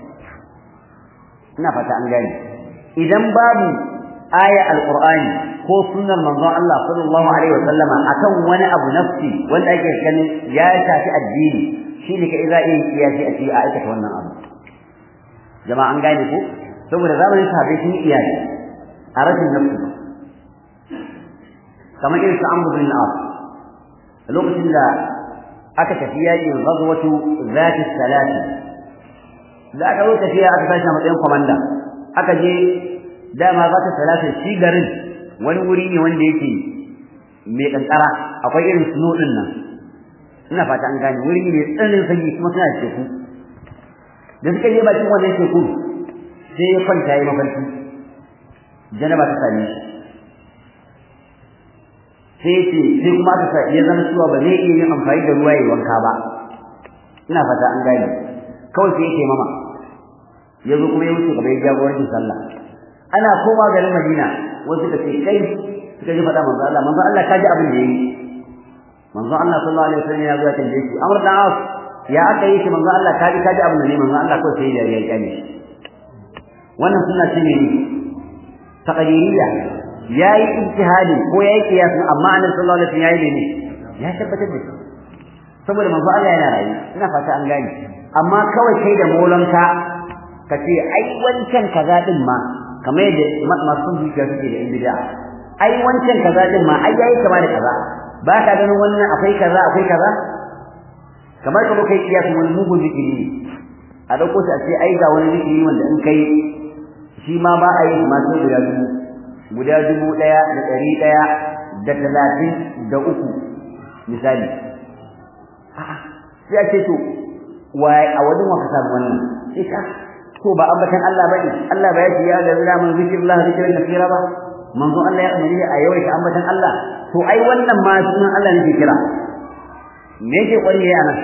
ina fata an gane idan babu aya alqur'ani ko sunnar manzon Allah sallallahu alaihi wasallama akan wani abu nafsi wanda ake ganin ya shafi addini shine kai za a yi kiyasi a cikin aikata wannan abu jama'a an gane ko saboda zamanin sahabbai sun yi iyali a rashin nafsi kamar irin su Amr bin al lokacin da aka tafi yakin ghazwatu zati salati da aka zo tafiya aka tashi a matsayin komanda aka je dama za ta salata shi garin wani wuri ne wanda yake mai kankara akwai irin snow din nan ina fata an gane wuri ne tsananin sanyi kuma suna da teku da suka je bakin wannan teku sai ya kwanta ya mafarki janaba ta same shi sai ce sai kuma aka ya zama cewa ba zai iya yin amfani da ruwa ya wanka ba ina fata an gane kawai sai ya ce mama ya zo kuma ya wuce gaba ya jagorancin sallah ana koma garin Madina wasu ka ce kai suka ji faɗa manzo Allah manzo Allah kaji abin da yayi manzo Allah sallallahu alaihi wasallam ya zo ya tambaye shi Amr dan Auf ya aka yi shi manzo Allah kaji kaji abin da ne manzo Allah kawai sai ya yi kyale wannan sunna ce ne taqdiriyya yayi ijtihadi ko yayi qiyasin amma annabi sallallahu alaihi wasallam yayi ne ya tabbatar da shi saboda manzo Allah yana rayu ina fata an gane amma kawai kai da molanka ka ce ai wancan kaza din ma kamar yadda masu zuciya suke da in bid'a ai wancan kaza din ma ai yayi kama da kaza ba ka ganin wannan akwai kaza akwai kaza kamar kuma kai kiyasin wani mugun zikiri ne a dauko shi a ce ai ga wani zikiri wanda in kai shi ma ba a yi masu guda dubu guda dubu ɗaya da ɗari ɗaya da talatin da uku misali sai a ce to waye a wajen wa ka samu wannan sai ka to ba ambatan Allah bane Allah ba ya ce ya da zira man zikrillah zikran kathira ba manzo Allah ya amiri a yawaita ambatan Allah to ai wannan ma sunan Allah ne ke kira me yake kwari ya nan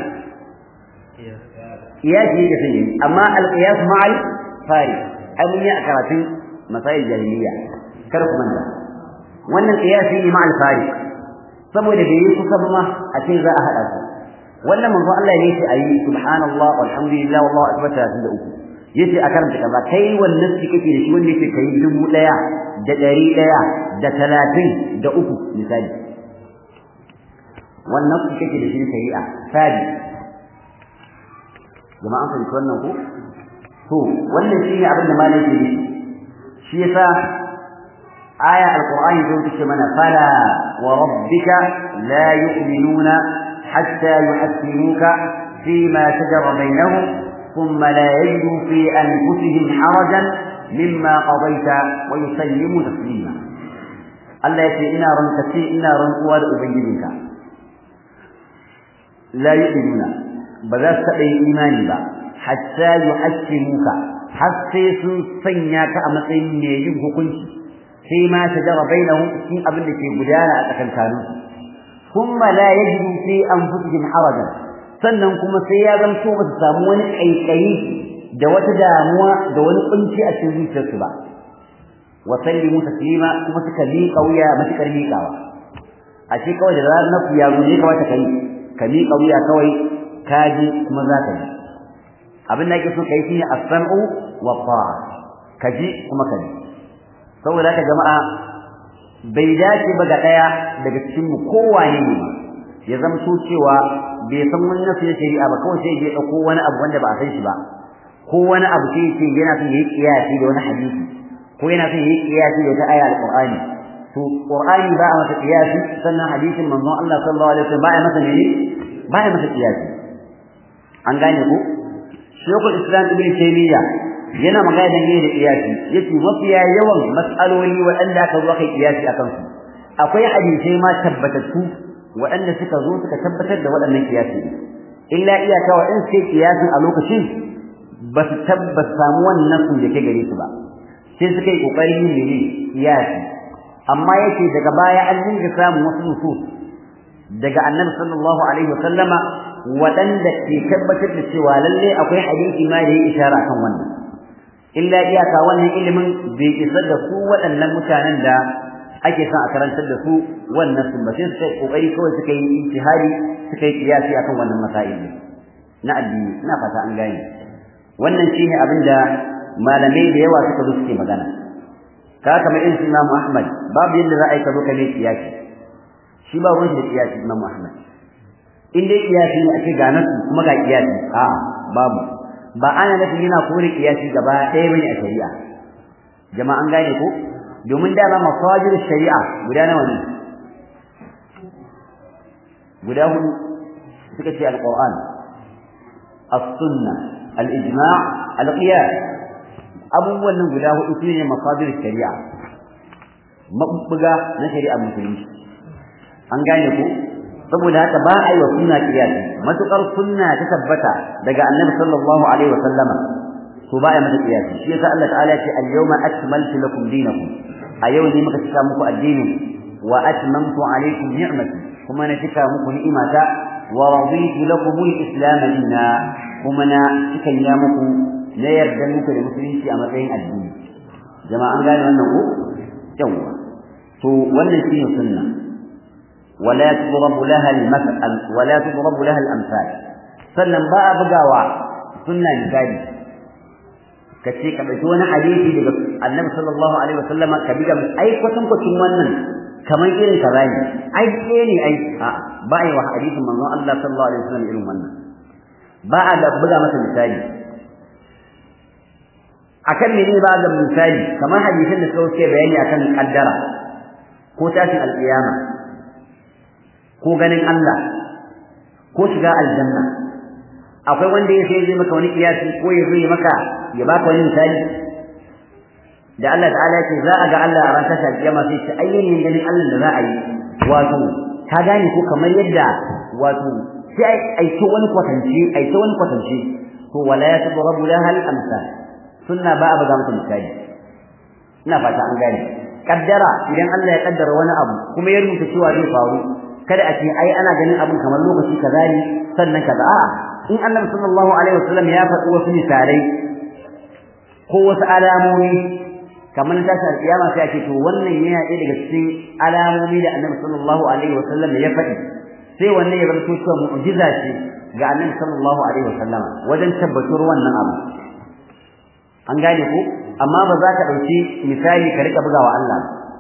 kiyasi yake sai amma al-qiyas ma'al fari ai mun yi a karatun masail jahiliya kar ku manta wannan qiyasi ne ma'al fari saboda bai yi kusa ba ma a ce za a hada su wannan manzo Allah ne yace ayi subhanallah walhamdulillah wallahu akbar 33 yace a karanta kaza kai wannan shi kake da shi wanda yake kai dubu daya da dari daya da talatin da uku misali wannan shi kake da shi shari'a sadi jama'an fahimci wannan ko to wannan shine abin da malai ke shi yasa aya alqur'ani zo take mana fala wa rabbika la yu'minuna hatta yuhaqqimuka fima shajara bainahum thumma la yajidu fi anfusihim harajan mimma qadayta wa yusallimu taslima Allah yace ina ranka ce ina rantsuwa da ubangijinka la yu'minuna ba za su taɓa yin imani ba hatta yuhaqqimuka har sai sun sanya ka a matsayin mai yin hukunci sai ma shajara bainahum cikin abin da ke gudana a tsakankanin su kuma la yajidu fi anfusihim harajan sannan kuma sai ya zanto ba su samu wani kaikayi da wata damuwa da wani kunci a cikin zuciyarsu ba wa sallimu taslima kuma suka miƙa wuya matukar miƙawa a ce kawai da zarar nafu ya zo ne kawai ta kai ka miƙa wuya kawai ka ji kuma za ka ji abin da ake so kai shine as-sam'u wa ta'a ka ji kuma ka ji saboda haka jama'a bai dace ba ga daya daga cikin mu kowane ne ya zama so cewa bai san wani nasu shari'a ba kawai sai ya dauko wani abu wanda ba a san shi ba ko wani abu sai ce yana son yayi kiyasi da wani hadisi ko yana son yayi kiyasi da wata aya al-Qur'ani to Qur'ani ba a masa kiyasi sannan hadisin manzon Allah sallallahu alaihi wasallam ba a masa ne ba a masa kiyasi an gane ko Sheikhul Islam Ibn Taymiyyah yana magana da ne da kiyasi yace mafiya yawan mas'aloli waɗanda aka zo kai kiyasi akan su akwai hadisai ma tabbatattu waɗanda suka zo suka tabbatar da waɗannan kiyasi illa iyaka wa in sai kiyasin a lokacin ba su tabbas samu wannan sun da ke gare su ba sai suka yi kokarin yin ne kiyasi amma yake daga baya an dinga samun wasu nusus daga annabi sallallahu alaihi wa sallama waɗanda ke tabbatar da cewa lalle akwai hadisi ma da ya ishara kan wannan illa iyaka wannan ilimin bai isar da su waɗannan mutanen da ake son a karantar da su wannan sun ba sai suka kokari kawai suka yi ijtihadi suka yi kiyasi akan wannan masail na addini ina fata an gane wannan shine abin da malamai da yawa suka zo suke magana ka kamar irin su Imam Ahmad babu yadda za a yi ka zo ka mai kiyasi shi ba ruwan shi da kiyasi Imam Ahmad in dai kiyasi ne ake ga nasu kuma ga kiyasi a babu ba ana nufin yana kore kiyasi gaba ɗaya bane a shari'a jama'a an gane ko domin dama masajir shari'a guda nawa ne guda hudu suka ce alquran as-sunna al-ijma' al-qiyas abubuwan nan guda hudu sune masajir shari'a mabubbuga na shari'a musulunci an gane ko saboda haka ba a yi wa sunna kiyasi matukar sunna ta tabbata daga annabi sallallahu alaihi wa sallama to ba a mata kiyasi shi yasa Allah ta'ala ya ce al-yawma akmaltu lakum dinakum a yau ne muka cika muku addinin wa atmamtu alaykum ni'mati kuma na cika muku ni'imata wa raditu lakum al-islam dinna kuma na cika ya muku na yarda muku da musulunci a matsayin addini jama'a an gane wannan ko yawa to wannan shine sunna ولا تضرب لها المثل ولا تضرب لها الامثال sannan ba a bugawa sunna misali kace ka dauki wani hadisi daga annabi sallallahu alaihi wasallam ka biga ai kwatan kwatan wannan kamar irin kaza ne ai ke ne ai a ba ai wa hadisin manzon Allah sallallahu alaihi wasallam irin wannan ba a da buga masa misali akan menene ba da misali kamar hadisin da suka bayani akan kaddara ko tashin alƙiyama ko ganin Allah ko shiga aljanna akwai wanda ya sai zai maka wani kiyasi ko ya zai maka ya baka wani misali da Allah ta'ala yake za a ga Allah a ran tashin alƙiyama sai ce ayyayin ganin Allah da za a yi wato ka gane ko kamar yadda wato sai ai to wani kwatance ai to wani kwatance to wala yatadrabu laha al-amsal sunna ba a buga mata misali ina fata an gane kaddara idan Allah ya kaddara wani abu kuma ya rubuta cewa zai faru kada a ce ai ana ganin abin kamar lokaci kaza ne sannan kaza a'a in Annabi sallallahu alaihi wasallam ya faɗi wasu misalai ko wasu alamomi kamar tashi alƙiyama sai a ce to wannan yana ɗaya daga cikin alamomi da Annabi sallallahu alaihi wasallam ya faɗi sai wannan ya bar cewa mu'jiza ce ga Annabi sallallahu alaihi wasallam wajen tabbatar wannan abu an gane ko amma ba za ka dauki misali ka rika bugawa Allah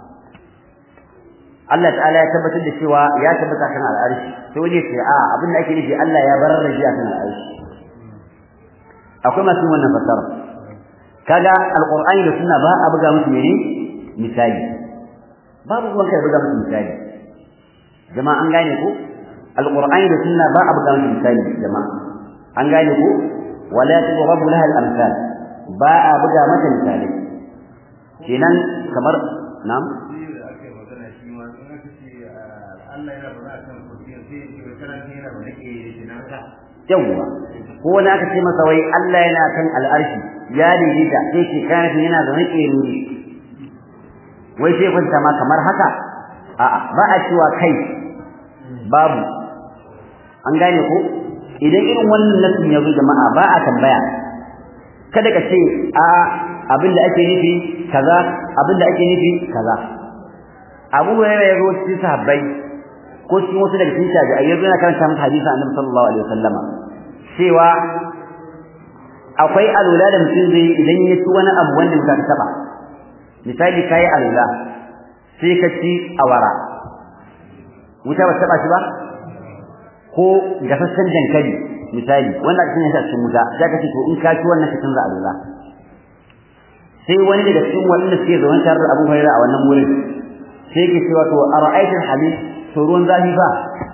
Allah ta'ala ya tabbatar da cewa ya tabbata kan al'arshi sai wani ce a abin da ake nufi Allah ya barar da jiya kan al'arshi akwai masu wannan fasara kaga alqur'ani da sunna ba a buga musu mene misali babu ruwan kai buga musu misali jama'a an gane ko alqur'ani da sunna ba a buga musu misali jama'a an gane ko wala tughrabu laha al-amsal ba a buga mata misali kenan kamar nam yawwa ko wani aka ce masa wai Allah yana kan al'arshi ya daidaita sai ke kana yana da nake nuri wai sai kwanta ma kamar haka a'a ba a cewa kai babu an gane ko idan irin wannan nasin ya zo jama'a ba a tambaya kada ka ce a abinda ake nufi kaza abinda ake nufi kaza Abu Hurairah ya zo cikin sahabbai ko cikin wasu daga cikin tabi'ai yazo yana karanta masa hadisi Annabi sallallahu alaihi wasallama cewa akwai alula da mutum zai idan ya ci wani abu wanda mutum ka taba misali kai alula sai ka ci awara wuta ba taba shi ba ko gasassan dankali misali wanda aka sanya shi a cikin wuta sai ka ce to in ka ci wannan ka canza alula sai wani daga cikin waɗanda suke zaune tare da Abu Hurairah a wannan wurin sai ke cewa to ara'aytul hadith to ruwan zafi fa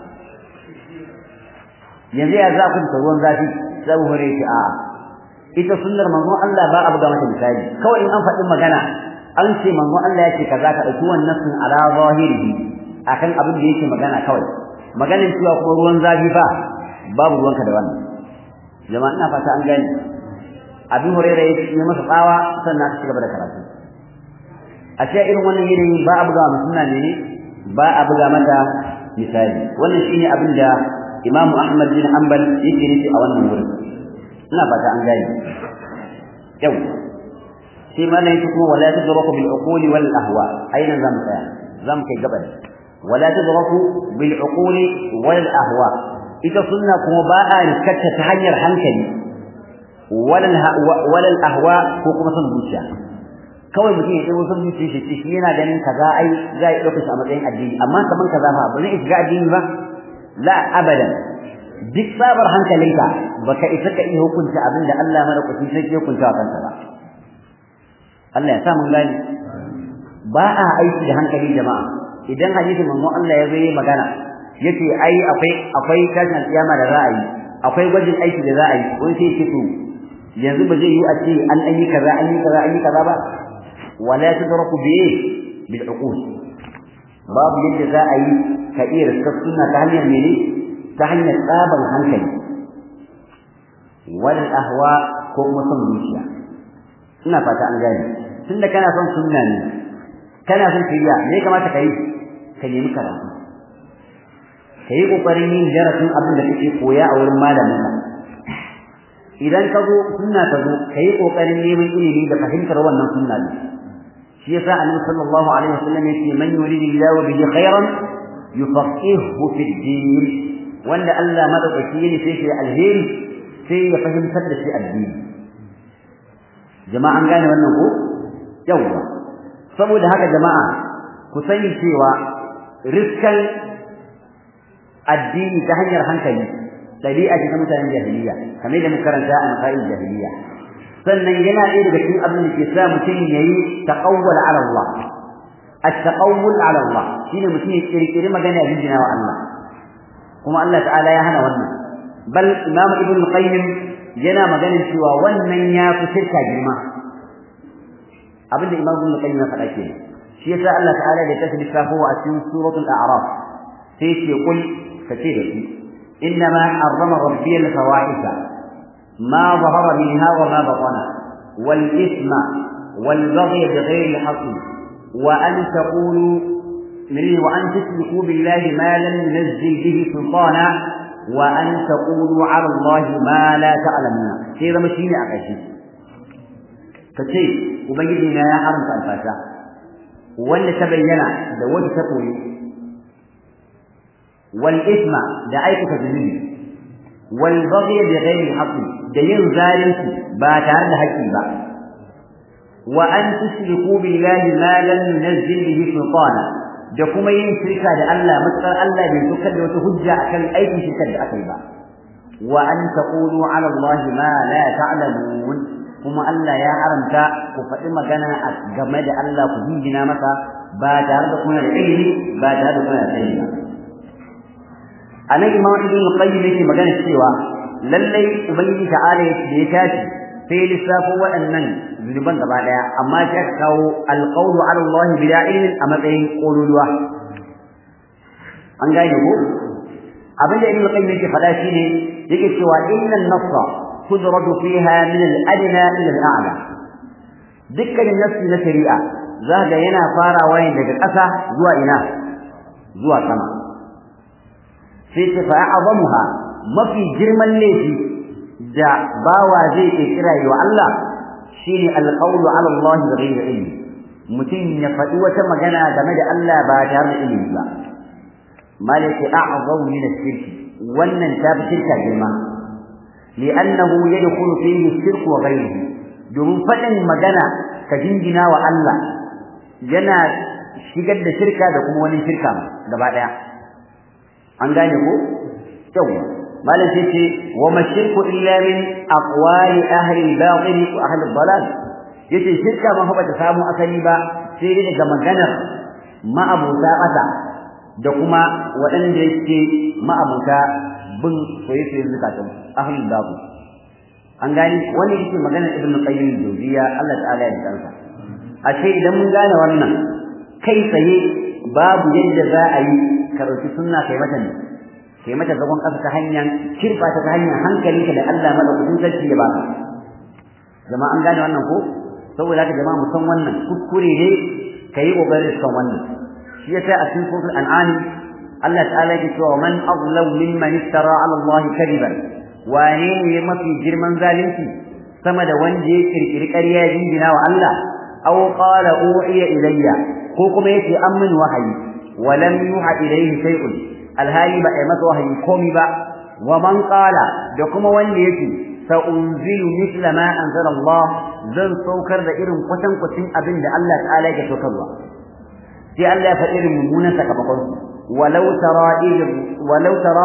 yanzu ya za ku da ruwan zafi sai Abu Hurairah ce a'a ita sunnar manzon Allah ba abu ga mata misali kawai in an faɗi magana an ce manzon Allah ya ce kaza ka ɗauki wannan sun ala zahirihi akan abin da yake magana kawai maganin cewa kuma ruwan zafi fa babu ruwanka da wannan jama'a ina fata an gane Abu Hurairah ya yi masa tsawa sannan aka cigaba da karatu a ce irin wannan yanayi ba a buga sunna ne ba a buga mata misali wannan shine abin da Imam Ahmad bin Hanbal yake nufi a wannan wurin ina fata an gane yau sai ma nan kuma wala tadraku bil uquli wal ahwa aina zamu tsaya zamu kai gaba wala tadraku bil uquli wal ahwa ita sunna kuma ba a riskata ta hanyar hankali walal ahwa ko kuma son zuciya kawai mutum ya ɗago son zuciya shi ce shi yana ganin kaza ai za a ɗauka shi a matsayin addini amma kaman kaza fa ba zai shiga addini ba la abadan duk sabar hankalinka baka isa ka iya hukunta abin da Allah madaukakin sarki ya hukunta wa kansa ba Allah ya sa mun gani ba a aiki da hankali jama'a idan hadisin manzo Allah ya zo yi magana yace ai akwai akwai tashin alƙiyama da za a yi akwai gwajin aiki da za a yi wani sai ce to yanzu ba zai yi a ce an an yi kaza an yi kaza an yi kaza ba wala tudraku bi bil uqul babu yadda za a yi ka iya riskar sunna ta hanyar mene ta hanyar tsaban hankali wal ahwa ko kuma son zuciya ina fata an gane tunda kana son sunna ne kana son kiriya me ya kamata ka yi ka nemi karatu ka yi ƙoƙarin yin darasin abin da kake koya a wurin malaminka idan ka zo sunna ta zo ka yi ƙoƙarin neman ilimi da fahimtar wannan sunna ne shi yasa annabi sallallahu alaihi wasallam yace man yuridillahu bihi khairan yufaqihu fi din wanda Allah madaukaki ne sai shi alheri sai ya fahimtar da shi addini jama'an gane wannan ko yawa saboda haka jama'a ku sani cewa riskan addini ta hanyar hankali dabi'a ce ta mutanen jahiliya kamar da muka karanta a masail jahiliya sannan yana ɗaya daga cikin abin da ke sa mutum yayi taqawwal ala Allah at-taqawwul ala Allah shine mutum ya kirkiri magana ya wa Allah kuma Allah ta'ala ya hana wannan bal imam ibn al-qayyim yana maganin cewa wannan ya fi shirka girma abinda imam ibn al-qayyim ya faɗa kenan shi yasa Allah ta'ala da tafi lissafo a cikin suratul a'raf sai ce kul kace da shi innama harrama rabbi al-fawahisha ma zahara minha wa ma batana wal ithma wal baghy bighayri al-haqq wa an taqulu من وأن تشركوا بالله ما لم ينزل به سلطانا وأن تقولوا على الله ما لا تعلمون sai zama shine a ƙarshe kace ubangiji na ya haramta alfasha wanda ta bayyana da wanda ta koyi wal isma da aikata zunubi wal baghy bi ghairi haqq da yin zalunci ba tare da haƙƙi ba wa an tushriku billahi ma lam yunzil bihi sultana da kuma yin shirka da Allah matsar Allah bai tukar da wata hujja akan aikin shirkar da aka yi ba wa an taqulu ala Allah ma la ta'lamun kuma Allah ya haramta ku faɗi magana game da Allah ku jingina masa ba tare da kuna da ilimi ba tare da kuna da sani ba anan imam ibn qayyim yake magana cewa lallai ubangiji ta'ala da ya tashi sai lissafo waɗannan zunuban gaba daya amma sai aka kawo alqawlu ala Allah bila ilmin a matsayin kololuwa an gane ko abin da ibn qayyim yake faɗa shine yake cewa innan nassa tudradu fiha min al-adna ila al-a'la dukkanin nassi na shari'a zaka yana farawa ne daga ƙasa zuwa ina zuwa sama sai ta fa'azamuha mafi girman laifi da bawa zai kira wa Allah shine alqawlu ala Allah bighayri ilmi mutum ya faɗi wata magana game da Allah ba tare da ilimi ba malaki a'zamu min ash-shirk wannan ta fi shirka girma li'annahu yadkhulu fihi ash-shirk wa ghayruhu domin faɗin magana ka jingina wa Allah yana shigar da shirka da kuma wani shirka gaba daya an gane ko yawa malam sai ce wa mashirku illa min aqwali ahli al-batil wa ahli al-dalal yace shirka ma fa bata samu asali ba sai dai daga maganar ma'abuta ƙasa da kuma waɗanda yake ma'abuta bin soyayyen zakatun ahli al-batil an gani wani yake maganar ibnu qayyim al-jawziyya Allah ta'ala ya dansa a ce idan mun gane wannan kai tsaye babu yadda za a yi ka ɗauki sunna kai mata ne kai mata zagon ƙasa ta hanyar kirba ta hanyar hankali ka da Allah madaukakin sarki ya baka jama'a an gane wannan ko saboda haka jama'a mu san wannan kuskure ne kai kokarin san wannan shi yasa a cikin suratul an'am Allah ta'ala yake cewa man azlam mimman iftara 'ala Allah kadiban wane ne mafi girman zalunci sama da wanda ya kirkiri ƙarya jingina wa Allah aw qala uhiya ilayya ko kuma yace an min wahayi wa lam yuha ilayhi shay'un alhali ba ai masa wahayi komi ba wa man qala da kuma wanda yake sa unzilu mithla ma anzala Allah zan saukar da irin kwatan kwatin abin da Allah ta'ala ya saukarwa sai Allah ya faɗi irin mummunan sakamakon walau tara irin walau tara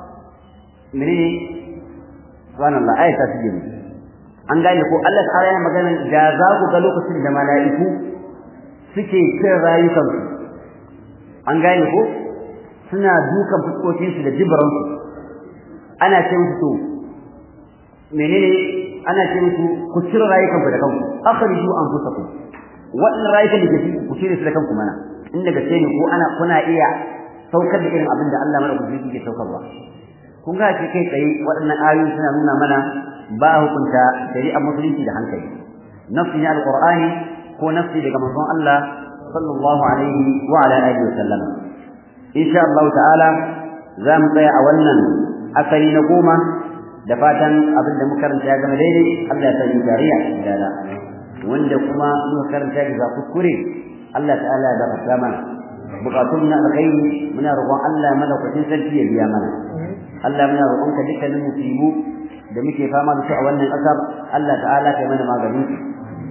menene subhanallah ayata su an gane ko Allah ta'ala ya magana da za ku ga lokacin da mala'iku suke cin rayukansu an gane ko suna dukan fuskokinsu da jibaransu ana ce musu to menene ana ce musu ku cire rayukanku da kanku akhriju anfusakum wannan rayukan da ke ku cire su da kanku mana in daga ce ne ko ana kuna iya saukar da irin abin da Allah madaukakin yake saukarwa kun ga shi kai tsaye waɗannan ayoyi suna nuna mana ba hukunta shari'ar musulunci da hankali nafsi na alqur'ani ko nafsi daga manzon Allah sallallahu alaihi wa ala alihi wa sallam insha Allah ta'ala za mu tsaya a wannan asali na goma da fatan abin da muka karanta ya zama daidai Allah ya sa mu dariya da wanda kuma muka karanta da kuskure Allah ta'ala ya gafarta mana bukatun na alkhairi muna roƙon Allah madaukakin sarki ya biya mana Allah muna roƙon ka dukkanin musibu da muke fama da su a wannan ƙasar Allah ta'ala kai mana maganin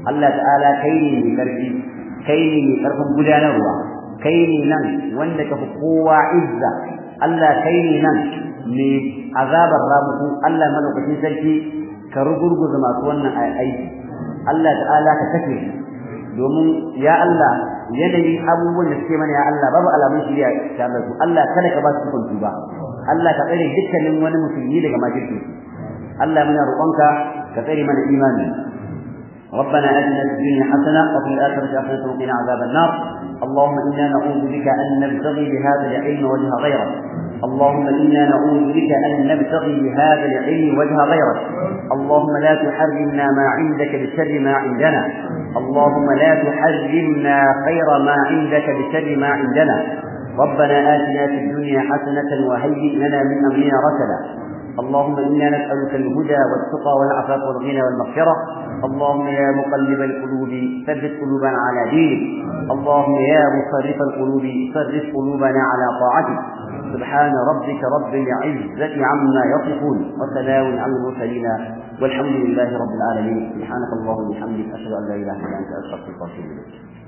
Allah ta'ala kai ne mai karfi kai ne mai karfin gudanarwa kai ne nan wanda ka fi kowa izza Allah kai ne nan mai azabar ramuku Allah malaukakin sarki ka rugurguza masu wannan aiki Allah ta'ala ka kashe domin ya Allah yanayin abubuwan da suke mana ya Allah babu alamun shiriya tare da su Allah kada ka ba su kuntu ba Allah ka tsare dukkanin wani musulmi daga makirci Allah muna roƙonka ka tsare mana imani ربنا آتنا في الدنيا حسنة وفي الآخرة حسنة وقنا عذاب النار اللهم إنا نعوذ بك أن نبتغي بهذا العلم وجه غيرك اللهم إنا نعوذ بك أن نبتغي بهذا العلم وجه غيرك اللهم لا تحرمنا ما عندك بشر ما عندنا اللهم لا تحرمنا خير ما عندك بشر ما عندنا ربنا آتنا في الدنيا حسنة وهيئ لنا من أمرنا رشدا اللهم إنا نسألك الهدى والتقى والعفاف والغنى والمغفرة اللهم يا مقلب القلوب ثبت قلوبنا على دينك اللهم يا مصرف القلوب صرف قلوبنا على طاعتك سبحان ربك رب العزة عما يصفون وسلام على المرسلين والحمد لله رب العالمين سبحانك اللهم وبحمدك أشهد أن لا إله إلا أنت أستغفرك وأتوب إليك